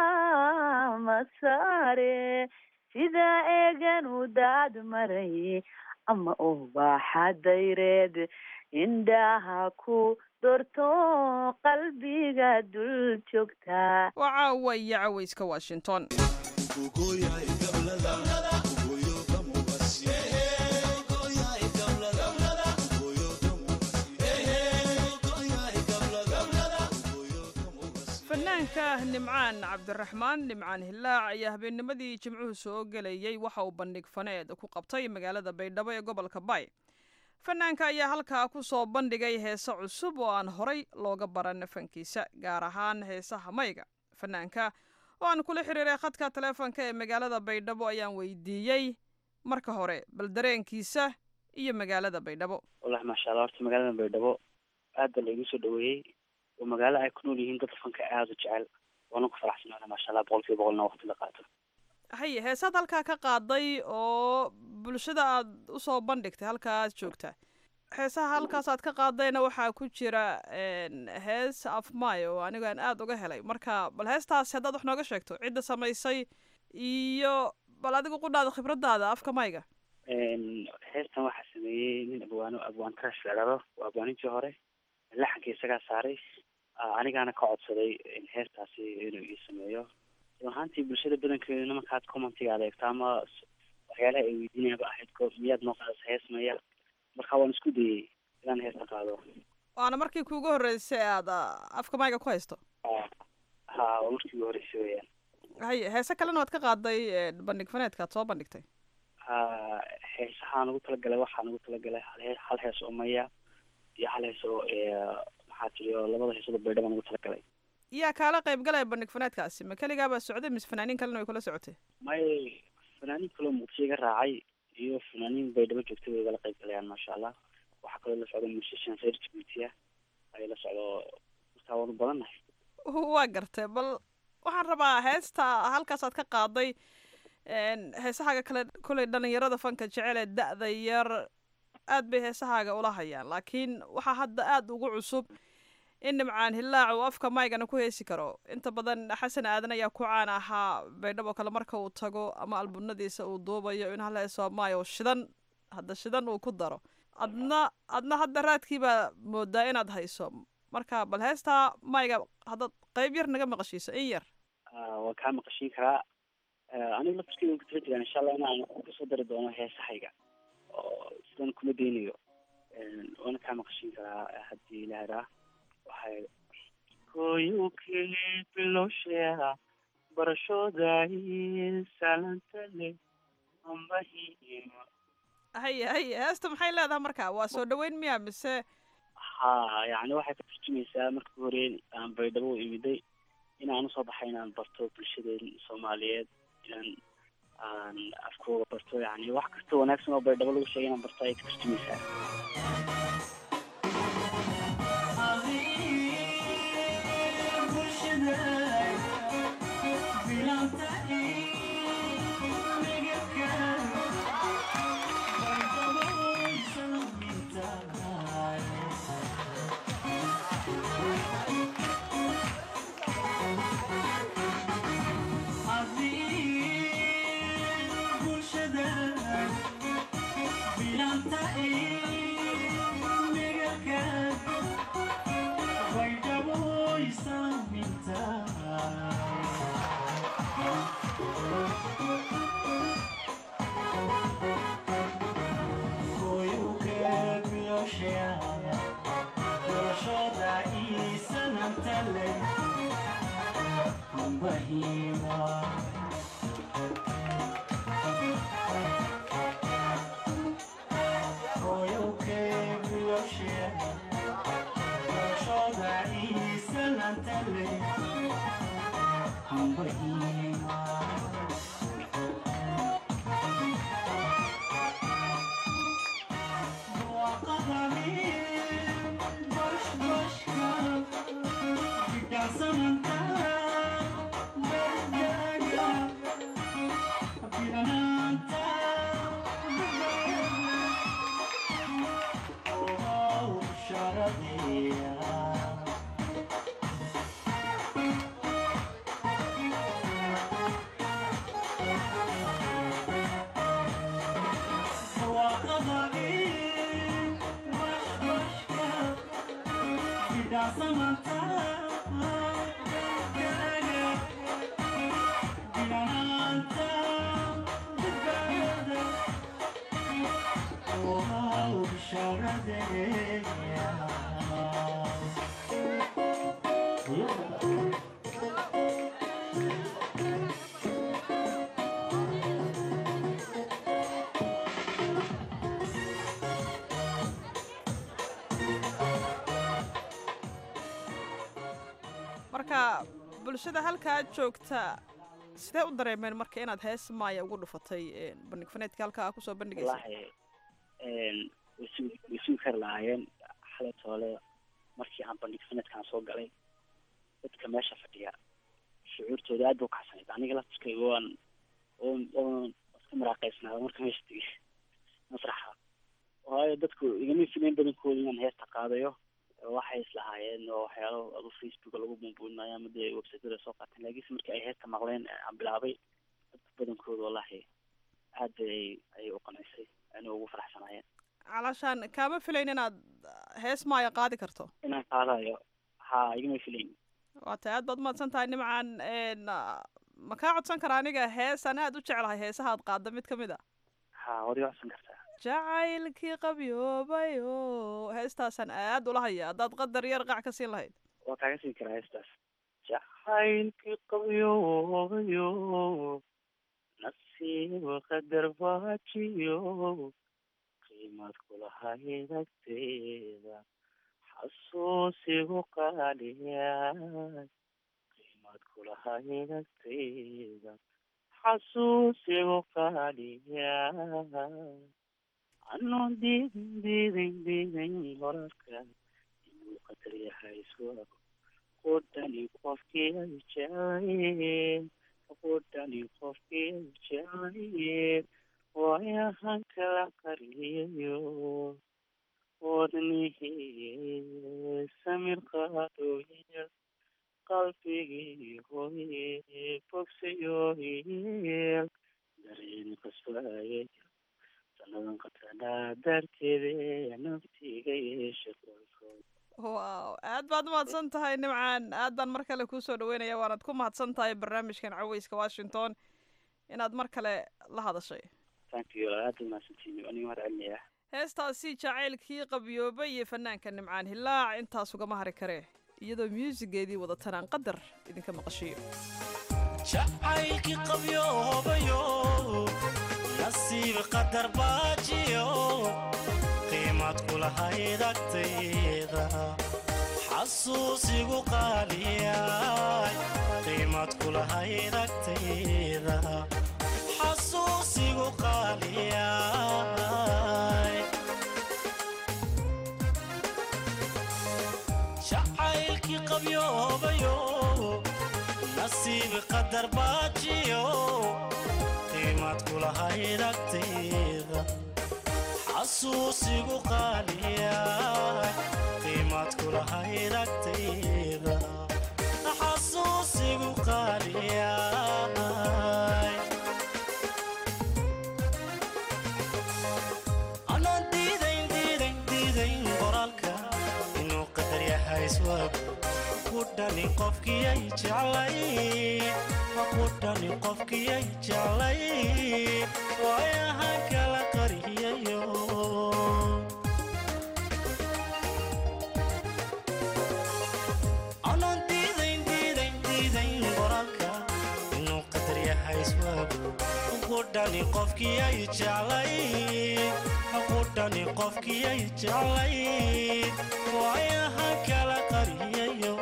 masaare sida eegan u daad maray ama ubaxa dayreed indhaha ku dorto qalbiga dul joogtaa waa caawa iyo cawayska washington fanaanka nimcaan cabdiraxmaan nimcaan hillaac ayaa habeennimadii jimcuhu soo gelayay waxa uu bandhig faneed ku qabtay magaalada baydhabo ee gobolka bay fanaanka ayaa halkaa ku soo bandhigay heese cusub oo aan horay looga baran fankiisa gaar ahaan heesaha mayga fanaanka oo aan kula xiriiray khadka taleefonka ee magaalada baydhabo ayaan weydiiyey marka hore bal dareenkiisa iyo magaalada baydhabo wallahi maasha allah horta magaalada baydhabo aad baa laigu soo dhaweeyey oo magaalo ay ku nool yihiin dad fanka aada u jecel waana ku faraxsanaana maasha allah boqol kiiba boqolna waqti la qaato haye heesaad halkaa ka qaaday oo bulshada aad usoo bandhigtay halkaaad joogtaa heesaha halkaasaad ka qaadayna waxaa ku jira hees afmay oo anigu aan aada uga helay marka bal heestaasi haddaad wax nooga sheegto cidda samaysay iyo bal adigu qudhaada khibradaada afka mayga heestan waxaa sameeyey nin abwaano abwaan trash la dhado waa abwaanintii hore laxanka isagaa saaray anigaana ka codsaday heestaasi inuu ii sameeyo ahaantii bulshada badankeeduna markaad commentiga adeegto ama waxyaalaha ay weydiinayaba ahayd ko miyaad noo qaadasa hees maya marka waan isku dayey inaan heesta qaado waana markii kuugu horreysay aad afka mayga ku haysto ha waa markii ugu horreysay weyaan haye heese kalena waad ka qaaday bandhig faneedka ad soo bandhigtay heesahaan ugu talagalay waxaan ugu talagalay hal hee hal hees oo maya iyo hal hees oo maxaa tiri oo labada heesooda baydha baan ugu talagalay yaa kaala qayb galaya bandhig faneedkaasi ma keligaabaa socday mise fanaaniin kalena way kula socotay may fanaaniin kaloo muqdisho iga raacay iyo fanaaniin baydhabo joogtay way igala qayb galayaan maasha allah waxaa kaloo la socda musician reer jabuuti ah ayaa la socdo markaa waanu badannahay waa gartay bal waxaan rabaa heesta halkaasaad ka qaaday heesahaaga kale koley dhalinyarada fanka jecel ee da-da yar aad bay heesahaaga ula hayaan laakiin waxaa hadda aada ugu cusub in nimcaan hillaac uu afka maygana ku heesi karo inta badan xasan aadan ayaa ku caan ahaa baydhabo kale marka uu tago ama albunadiisa uu duubayo in hal heesoo maayo shidan hadda shidan uu ku daro adna adna hadda raadkii baa moodaa inaad hayso marka bal heestaa mayga haddaad qayb yar naga maqashiiso in yar waan kaa maqashiin karaa aniga laftirkeyga ku tala jiraan insha allah inaan kusoo dari doono heesahayga oo sidan kuma daynayo waana kaa maqashiin karaa haddii la heraa waxay koyukii bilowsheeha barashooday salantale ambahima haye haye heesta maxay leedahay marka waa soo dhaweyn miya mise ha yani waxay ka turjumaysaa marka hore aan baydhabo u imiday inaan usoo baxay inaan barto bulshadeen soomaaliyeed inaan aan afkooga barto yani wax kasta wanaagsan oo baydhabo lagu sheegay inaan barto ayay ka turjumaysaa marka bulshada halkaa joogta sidee u dareemeen marka inaad hees maaya ugu dhufatay bandhig faneedka halkaa kusoo bandhigaysa wallahi way sugi way sugi kari lahaayeen xalay toole markii aan bandhig faneedkaan soo galay dadka meesha fadhiya shucuurtooda aad ba ukacsanayd aniga laftirkayga waan oon oon iska maraaqaysnaada marka meesha tegay masraxa waayo dadku igama filayn badankooda inaan heesta qaadayo waxay islahaayeen oo waxyaalo adu facebook lagu bumbuunayo ama dee websiteda soo qaateen laakiinse markii ay heesta maqleen aan bilaabay dadka badankooda wallahi aad bay ayay u qanaysay ana ugu faraxsanaayeen calashaan kaama filayn inaad hees maaya qaadi karto inaan qaadayo ha igama filayn waa tay aad baad umahadsan tahay nimcan ma kaa codsan kara aniga hees aan aad u jeclahay heesaha ad qaada mid kamid a ha waad iga codsan kartaa jacaylkii qabyoobayo heestaasaan aad ula haya haddaad qadar yar qac ka siin lahayd waa kaaga siin karaa heestaas jacaylkii qabyoobayo nasiib qadar baajiyo qiimad kulahayd agteeda xasuusigu qaaliyaay qiimad kulahayd agteeda xasuusigu qaaliyaay anoo diidin diidin diidin wararka inuu qadar yahay iswago qudhani qofkii ay jeclayeen qudhani qofkii ay jeclayeen waayahan kala qariyayo wadnihii samir qaadooya qalbigii hooye bogsayoyeel dareen qasbaaya sanadan qatanaa darteede naftiga yeesha qoyskood wow aad baad umahadsan tahay nimcaan aad baan mar kale kuusoo dhaweynaya waanaad ku mahadsan tahay barnaamijkan caweyska washington inaad mar kale la hadashay thank you aad umahadsantiin aniga mahad celinaya heestaasi jacaylkii qabyoobay iyo fanaanka nimcaan hilaac intaas ugama hari karee iyadoo muusigeedii wadatanaan qadar idinka maqashiyo jacaylkii qabyoobayo nasiib qadar baajiyo qiimad kulahayd agtayda xasuusigu qaaliyaay qiimad kulahayd agtayda xasuusigu qaaliyaay jacaylkii qabyoobayo nasiib qadar baajiyo qiimad kulahayd agtayda xasuusigu qaaliyaay qiimad kulahayd agtayda xasuusigu qaaliyaay anaan diidayn diidayn diidayn qoraalka inuu qadar yahay iswaag kudhani qofkii ay jeclay kudhani qofkii ay jeclay waayahan kala qariyayo anaan diidayn diidayn diidayn qoraalka inuu qadar yahay iswaago kudhani qofkii ay jeclay kudhani qofkii ay jeclay waayahan kala qariyayo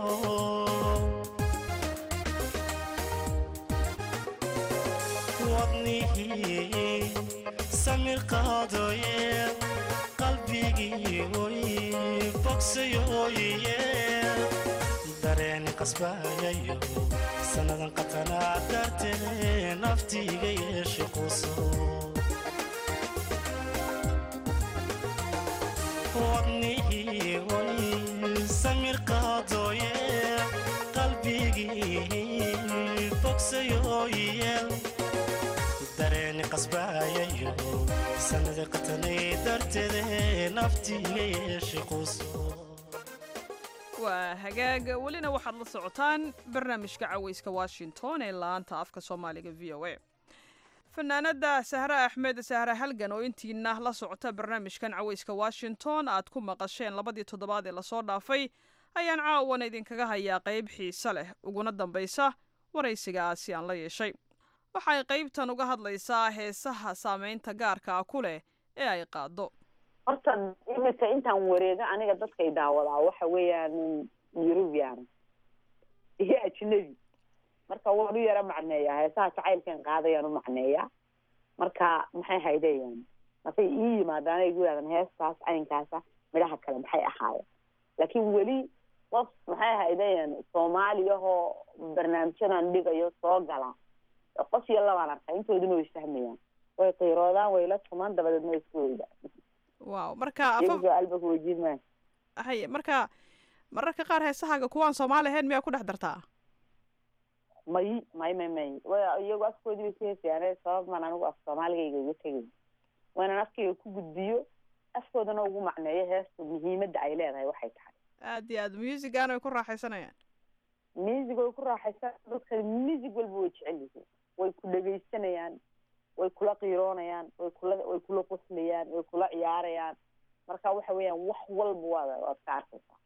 wadnihii samir qaadooye qalbigii oy bogsayooye dareen qasbayayo sannadan qatanaa dartee naftiiga yeesha quso wadnihii oy samir qaadooye qalbigii bogsayooye dareeni qasbayayo sanada qatanay darteede naftiiga yeesha quso waa hagaag welina waxaad la socotaan barnaamijka caweyska washington ee laanta afka soomaaliga v o a fanaanada sahre axmed sahre halgan oo intiina la socota barnaamijkan caweyska washington aad ku maqasheen labadii toddobaad ee lasoo dhaafay ayaan caawana idinkaga hayaa qayb xiise leh uguna dambaysa waraysigaasi aan la yeeshay waxay qaybtan uga hadlaysaa heesaha saameynta gaarka ah ku leh ee ay qaado horta imika intaan wareego aniga dadkay daawadaa waxa weeyaan eurubian iyo ajnabi marka waan u yaro macneeyaa heesaha jacaylkan qaadayaan u macneeyaa marka maxay haydayaan markay ii yimaadaan ay gu yidhahdaan heestaas caynkaasa midhaha kale maxay ahaayeen laakiin weli qof maxay haydayaan soomaaliyahoo barnaamijyadan dhigayo soo gala qof iyo labaan arkay intooduna way fahmayaan way qiiroodaan way la tumaan dabadeedna way isku weydaan wow marka iyagoo albaka weydiin maayo haye marka mararka qaar heesahaaga kuwaan soomaali ahayn miyaa ku dhex dartaa may may may may way iyagu afkoodii bay ku heesayaan sabab maan anigu af soomaaligayga uga tegay waynaan afkayga ku gudbiyo afkoodana ugu macneeyo heesta muhiimadda ay leedahay waxay tahay aad iyo aad musigan way ku raaxaysanayaan music way ku raaxaysan dadka music walba way jecel yihiin way ku dhegaysanayaan way kula qiiroonayaan way kula way kula qoslayaan way kula ciyaarayaan marka waxa weeyaan wax walba waad waad ka arkaysaa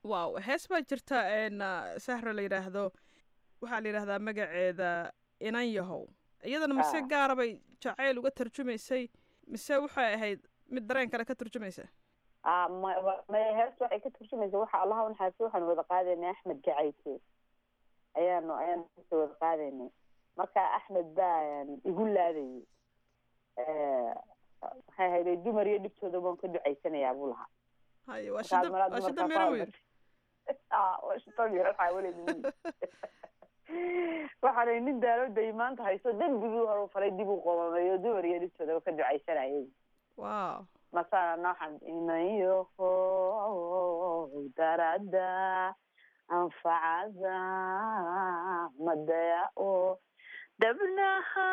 wow hees baa jirta een sahra la yidhaahdo waxaa la yidhaahdaa magaceeda inan yahow iyadana mise Ah. gaara bay jacayl uga tarjumaysay mise waxay ahayd mid dareen kale ka turjumaysa Ah, ma- wa- maya heesta waxay ka turjumaysa waxa allaha unaxaasi waxaanu wada qaadaynay axmed gacayse ayaanu ayaanu heesta wada qaadaynay marka axmed baa een, igu laadayay Eh, waxay hayday dumar iyo dhibtooda baan ka ducaysanayaa buu lahaa haye waa Markaas shida malaa waa shida dumarkaa miro ku wiil Ah, waa shito miro waxaa weligeed waxaanay nin daalooday maanta hayso dembigii hore u falay dib u qomameeyo dumar iyo dhibtooda ka ducaysanayay wow masana noxan inayoho darada anfacada madaya o dabnaha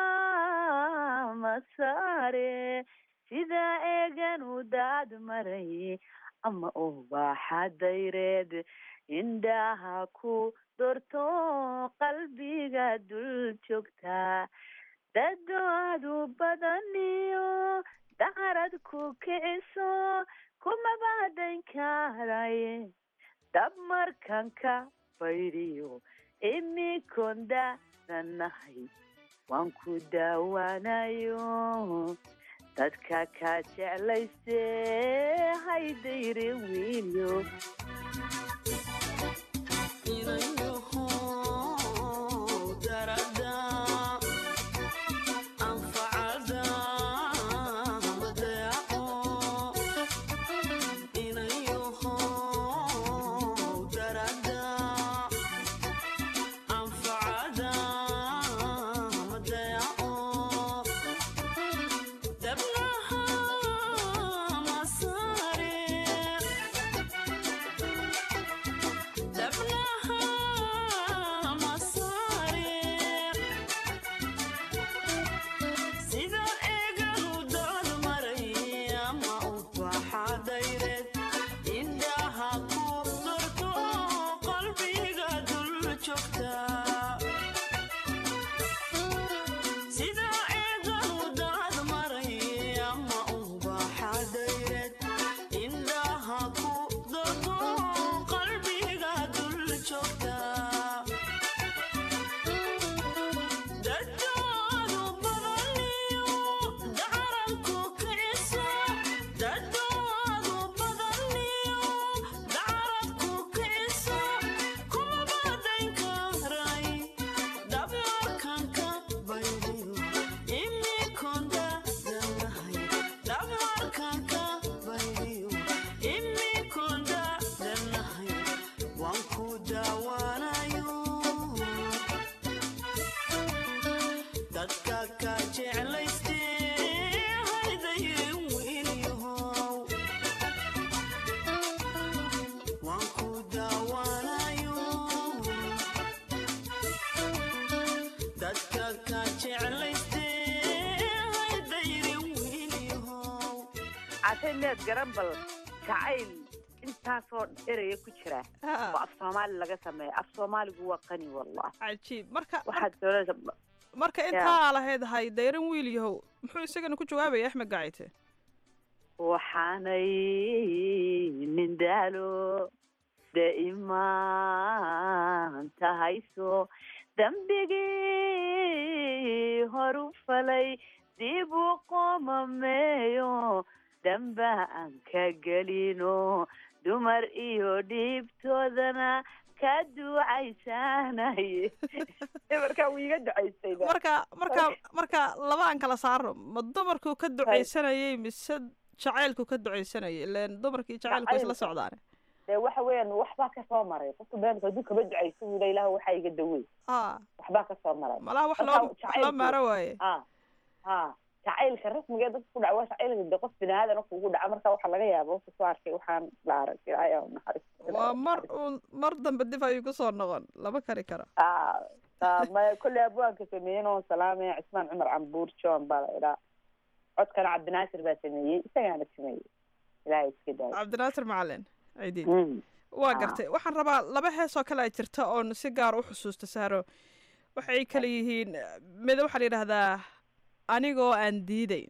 masare sida eegan u daad maray ama ubaxa dayreed indhaha ku dorto qalbiga dul joogta dadoadu badaniyo dacarad ku kiciso kumabaadan karaye dab markan ka baydiyo imikonda nanahay waan ku daawanayo dadka ka jeclayse haydayre wiilyo cashay meed garan bal jacayl intaasoo eraya ku jira oo af soomaali laga sameeya af soomaaligu waa qani wallah cajiib marka waxaad doonaysa marka intaa lahayd hay dayran wiil yahow muxuu isagana ku jawaabaya axmed gacayte waxaanay nin daalo daimaan tahayso dembigii horu falay dib u qomameeyo damba aan ka gelino dumar iyo dhiibtoodana ka ducaysanaye markaa wuu iga ducaystay marka marka marka laba aan kala saarno ma dumarkuu ka ducaysanayay mise jacaylku ka ducaysanayay ileen dumarkii jacaylku way isla socdaan dee waxa weeyaan waxbaa kasoo maray qofka beenka hadduu kaba ducayso wuu la ilaah waxaa iga dawey a waxbaa kasoo maray malaha wax loo wax loo maaro waaye a ha jacaylka rasmiga dadka ku dhaca waa jacaylka de qof biniaadan kugu dhaca marka waxaa laga yaaba wasa soo arkay waxaan la arag ilaahay aa naxariis waa mar uun mar dambe dib ayuu kusoo noqon lama kari karo maya kolley abwaanka sameeyen oo salaamaya cismaan cumar cambuur john baa la idhaa codkana cabdinaasir baa sameeyey isagaana sameeyey ilaahay iska daayo cabdinaasir macalin ciidiin waa gartay waxaan rabaa laba hees oo kale a jirta oon si gaar u xusuusta saaro waxay kale yihiin mid waxaa la yidhahdaa anigoo aan diideyn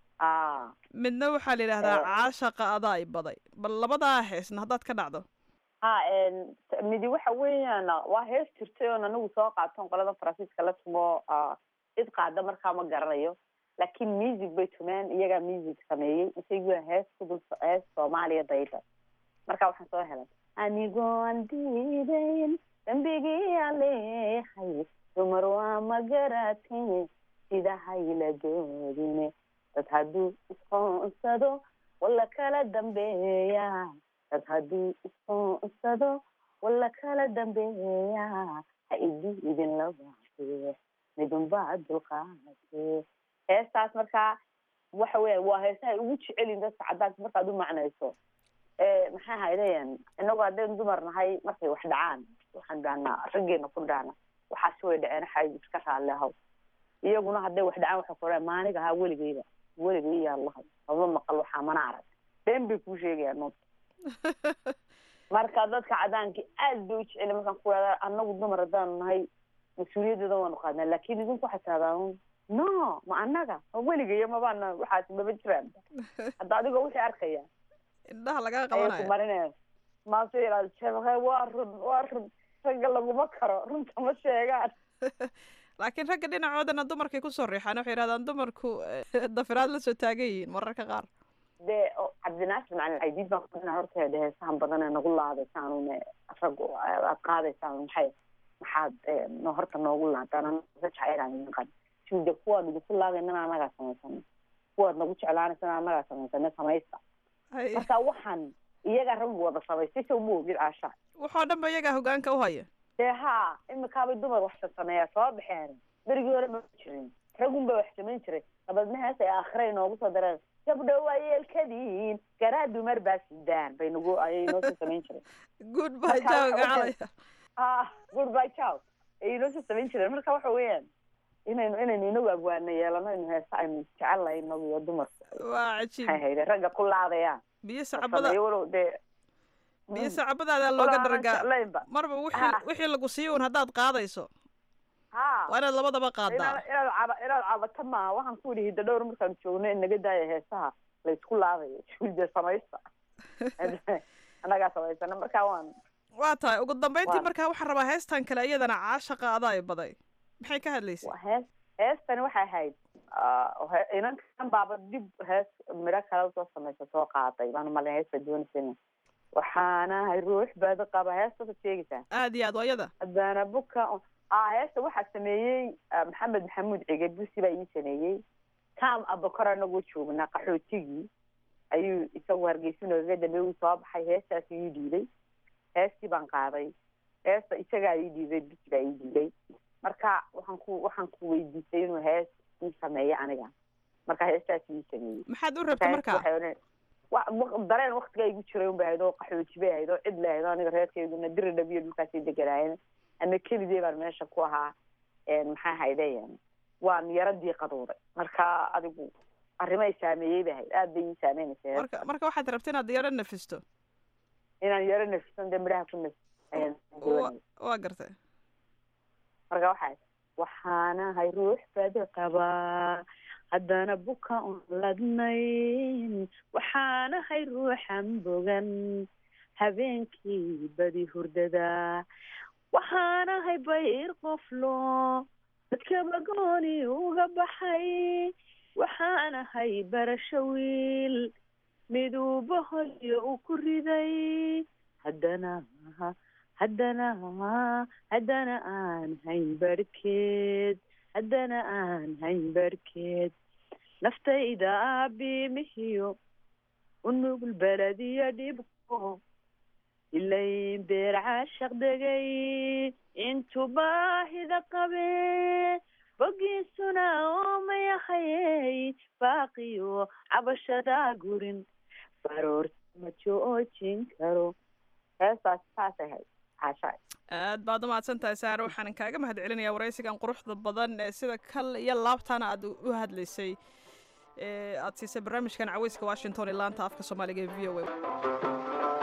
midna waxaa la yidhahdaa caashaqa adaa i baday bal labadaa heesna haddaad ka dhacdo ha midi waxa weeyaan waa hees jirtay oon anigu soo qaaton qolada faransiiska la tumo cid qaada markaa ma garanayo laakiin music bay tumeen iyagaa music sameeyey isagu hees kudul hees soomaaliya dayda marka waxaan soo helay anigoon diidayn dambigii aleehay dumar waa ma garatay sida hayla doodine dad hadduu isqoonsado wala kala dambeeya dad hadduu isqoonsado wala kala dambeeya ha idi idin labaate midunbaa dulqaate heestaas markaa waxa weya waa heesahay ugu jecelin dadka caddaanka markaad u macnayso maxay haydayan inagu haddaynu dumar nahay markay wax dhacaan waxaan dhahnaa raggeena ku dhahna waxaasi way dhaceen xay iska raalli ahaw iyaguna hadday wax dhacaan waxay ku maaniga ahaa weligeyba weligay yaa lahay ama maqal waxaa mana arag been bay kuu sheegayaan noota marka dadka cadaankii aad bay u jeceli markaan ku wada anagu dumar haddaanu nahay mas-uuliyaddeeda waanu qaadnaa laakin idinku waxay tirahdaan no ma anaga ma weligayo mabaana waxaas maba jiraan hadda adigoo wixii arkaya indhaha lagaa ayay qabanaya ku marinaya maase yidhahda sheekhe waa run waa run ragga laguma karo runta ma sheegaan laakiin ragga dhinacoodana dumarkay kusoo riixaan waxay yidhahdaan dumarku eh, dafiraad la soo taagan yihiin mararka qaar dee o- cabdinaasir macalin caydiid baan kudhina horta dee heesahan badan ee nagu laadaysaan rag aad qaadaysaan maxay maxaad eh, no horta noogu laadaan anaga jacaylaan idin qad suuda kuwaad idinku laadaynana anagaa samaysana kuwaad nagu jeclaanaysana anagaa samaysana samaysta marka waxaan iyaga rag wada samaystay sow ma ogid caasha waxoo dhan ba iyagaa hogaanka u haya dee haa imikaabay dumar wax sameeyaa soo baxeen berigii hore ma jirin ragun bay wax samayn jiray dabeedna hees ay aakhira inoogu soo dareen gabdho waa yeelkadiin garaa dumar baa sidaan bay nagu ayay inoo soo samayn jiray good bye jaw gacalaya ah good bye jaw ay inoo soo samayn jireen marka waxa weeyaan inaynu inaynu inagu abwaana yeelano inu heesa aynu jecel lahay inagu iyo dumarku waa cajiib maxay hayde ragga ku laadayaan biyo la sacabada sameeyo walow dee biyo sacabadaadaa looga Walaa aanan dhargaa jeclaynba. marba wixii Ha. wixii lagu siiyo un haddaad qaadayso ha waa inaad labadaba qaadaa inaad inaad caba inaad cabato maaha waxaan ku yidhi hidda dhowr markaan joogno in naga daaya heesaha la isku laadayo shuulde samaysta annagaa samaysana marka waan waa tahay ugu dambeyntii Waa. markaa waxaan rabaa heestan kale iyadana caashaqa adaa i baday maxay ka hadlaysay hees heestani waxay ahayd ah, he- inankan baaba dib hees midho kale soo samaysa soo qaaday baan malin hees baa doonaysa waxaanahay ruux baad qaba heestaad sheegaysaa aad iyo aad waa iyada haddana buka ah heesta waxaa sameeyey ah, maxamed maxamuud cige busi baa ii sameeyey tam abakor anagoo joognaa qaxootigii ayuu isagu hargeysa noogaga dambeey uu soo baxay heestaas ii dhiibay heestii baan qaaday heesta isagaa ii dhiibay busi baa ii dhiibay marka waxaan ku waxaan ku weydiisay inuu hees ii sameeyo aniga marka heestaas ii sameeyey maxaad u rabtay Heesta markaa waxay odhan- wa- wa- dareen waktigaa igu jiray unbay ahayd oo qaxooti bay ahayd oo cid la ahayd oo aniga reerkeeduna diri dhabiyo dhulkaasay deganaayeen ama keligee baan meesha ku ahaa maxaa hayde waan yaro diiqaduuday marka adigu arrimay saameeyey bay ahayd aad bay ii saameynaysa marka marka waxaad rabtay inaad yaro nafisto inaan yaro nafisan dee midhaha ku naf ayaan doonayay. waa gartay marka waxaa waxaanahay ruux badi qabaa haddana buka un ladnayn waxaanahay ruuxan bogan habeenkii badi hurdada waxaanahay bayr qoflo dadkaba gooni uga baxay waxaanahay barasho wiil miduubahoyo uu ku riday haddana haddana haddana aan hayn barhkeed haddana aan hayn barhkeed naftayda aabimihiyo unugul belediyo dhibko ilayn beer caashaq degay intu baahida qabe bogiisuna oomayahayey baaqiyo cabashadaa gurin baroorta ma joojin karo heestaas saas ahayd caashaa aad baad umahadsan tahay saare waxaan kaaga mahad celinayaa waraysigan quruxda badan ee sida kal iyo laabtana aad u hadlaysay ee aad siisay barnaamijkan caweyska washington ee laanta afka soomaaliga ee v o a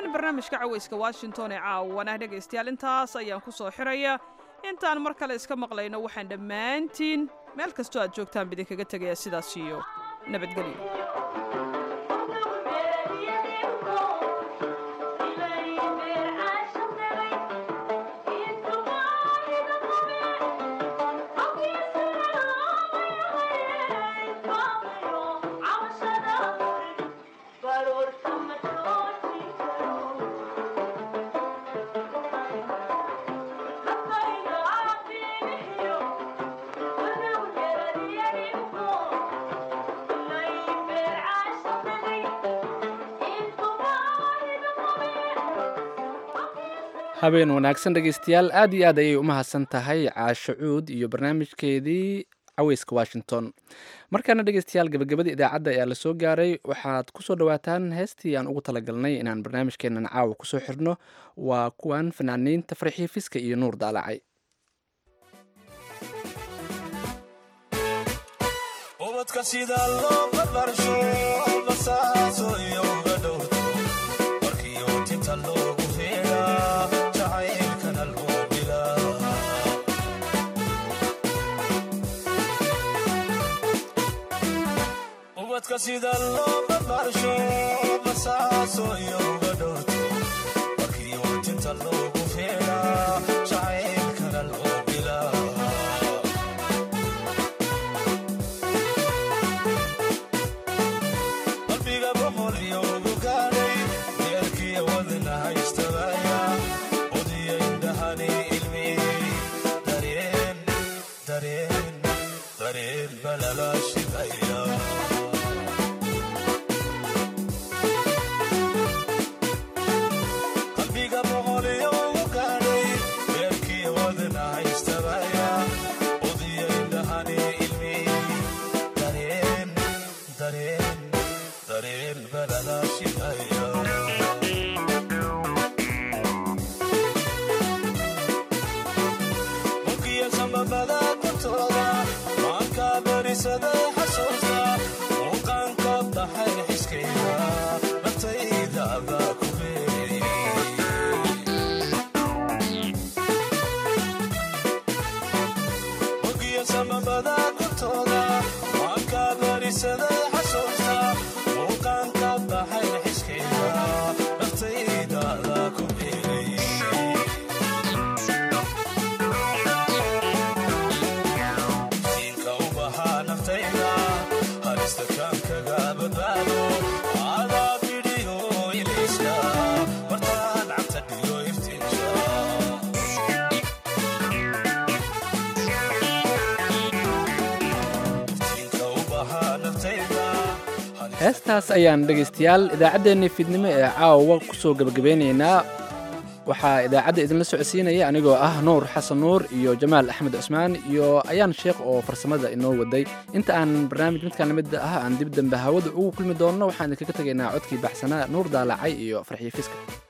barnaamijka caweyska washington ee caawana dhegaystayaal intaas ayaan ku soo xiraya intaan mar kale iska maqlayno waxaan dhammaantiin meel kastoo aad joogtaan bidinkaga tegayaa sidaas iyo nabadgelyo habeen wanaagsan dhegaystayaal aad iyo aad ayay u mahadsan tahay caasho cuud iyo barnaamijkeedii caweyska washington markaana dhegaystayaal gabagabada idaacadda ayaa lasoo gaaray waxaad kusoo dhawaataan heestii aan ugu talagalnay inaan barnaamijkeenan caawa kusoo xirno waa kuwan fanaaniinta farxii fiska iyo nuur daalacay ubadka sida loo barbarsho basaaso iyo uga dhowrto markii ootinta loogu heeraa jacaylkana loo bilaa ubadka sida loo barbarsho basaaso iyo uga dhowrto markii ootinta loogu heeraa jacaylkana loo bilaa qalbiga boqol iyo ugu gaadhay deerkiya wadna haystabaya udiya indhahani ilmiyey dareen dareen dareen balala shidaya qalbiga boqol iyo ugu gaadhay deerkiya wadna haystabaya udiya indhahani ilmiyey dareen dareen dareen balala shidaya mugiya sambabada kortooda maanka barisaday xasuusta muuqaanka daxay xiskayga naftayda baa ku mugiya sambabada kortooda maanka barisaday xasuusta muuqaanka daxay xiskayga naftayda baa ku beeray siinka u bahaa naftayda halista kaan kaga badbaado adaa bidhiyo ilayska martaan cabta dhiyo iftiinka siinka u bahaa naftayda heestaas ayaan dhegaystayaal idaacaddeenii fiidnimo ee caawa kusoo gebagabeynaynaa waxaa idaacadda idinla socodsiinaya anigoo ah nuur xasan nuur iyo jamaal axmed cusmaan iyo ayaan sheekh oo farsamada inoo waday inta aan barnaamij midkaan lamid ah aan dib dambe hawada ugu kulmi doonno waxaan idinkaga tegaynaa codkii baxsanaa nuur daalacay iyo farxiyo fiska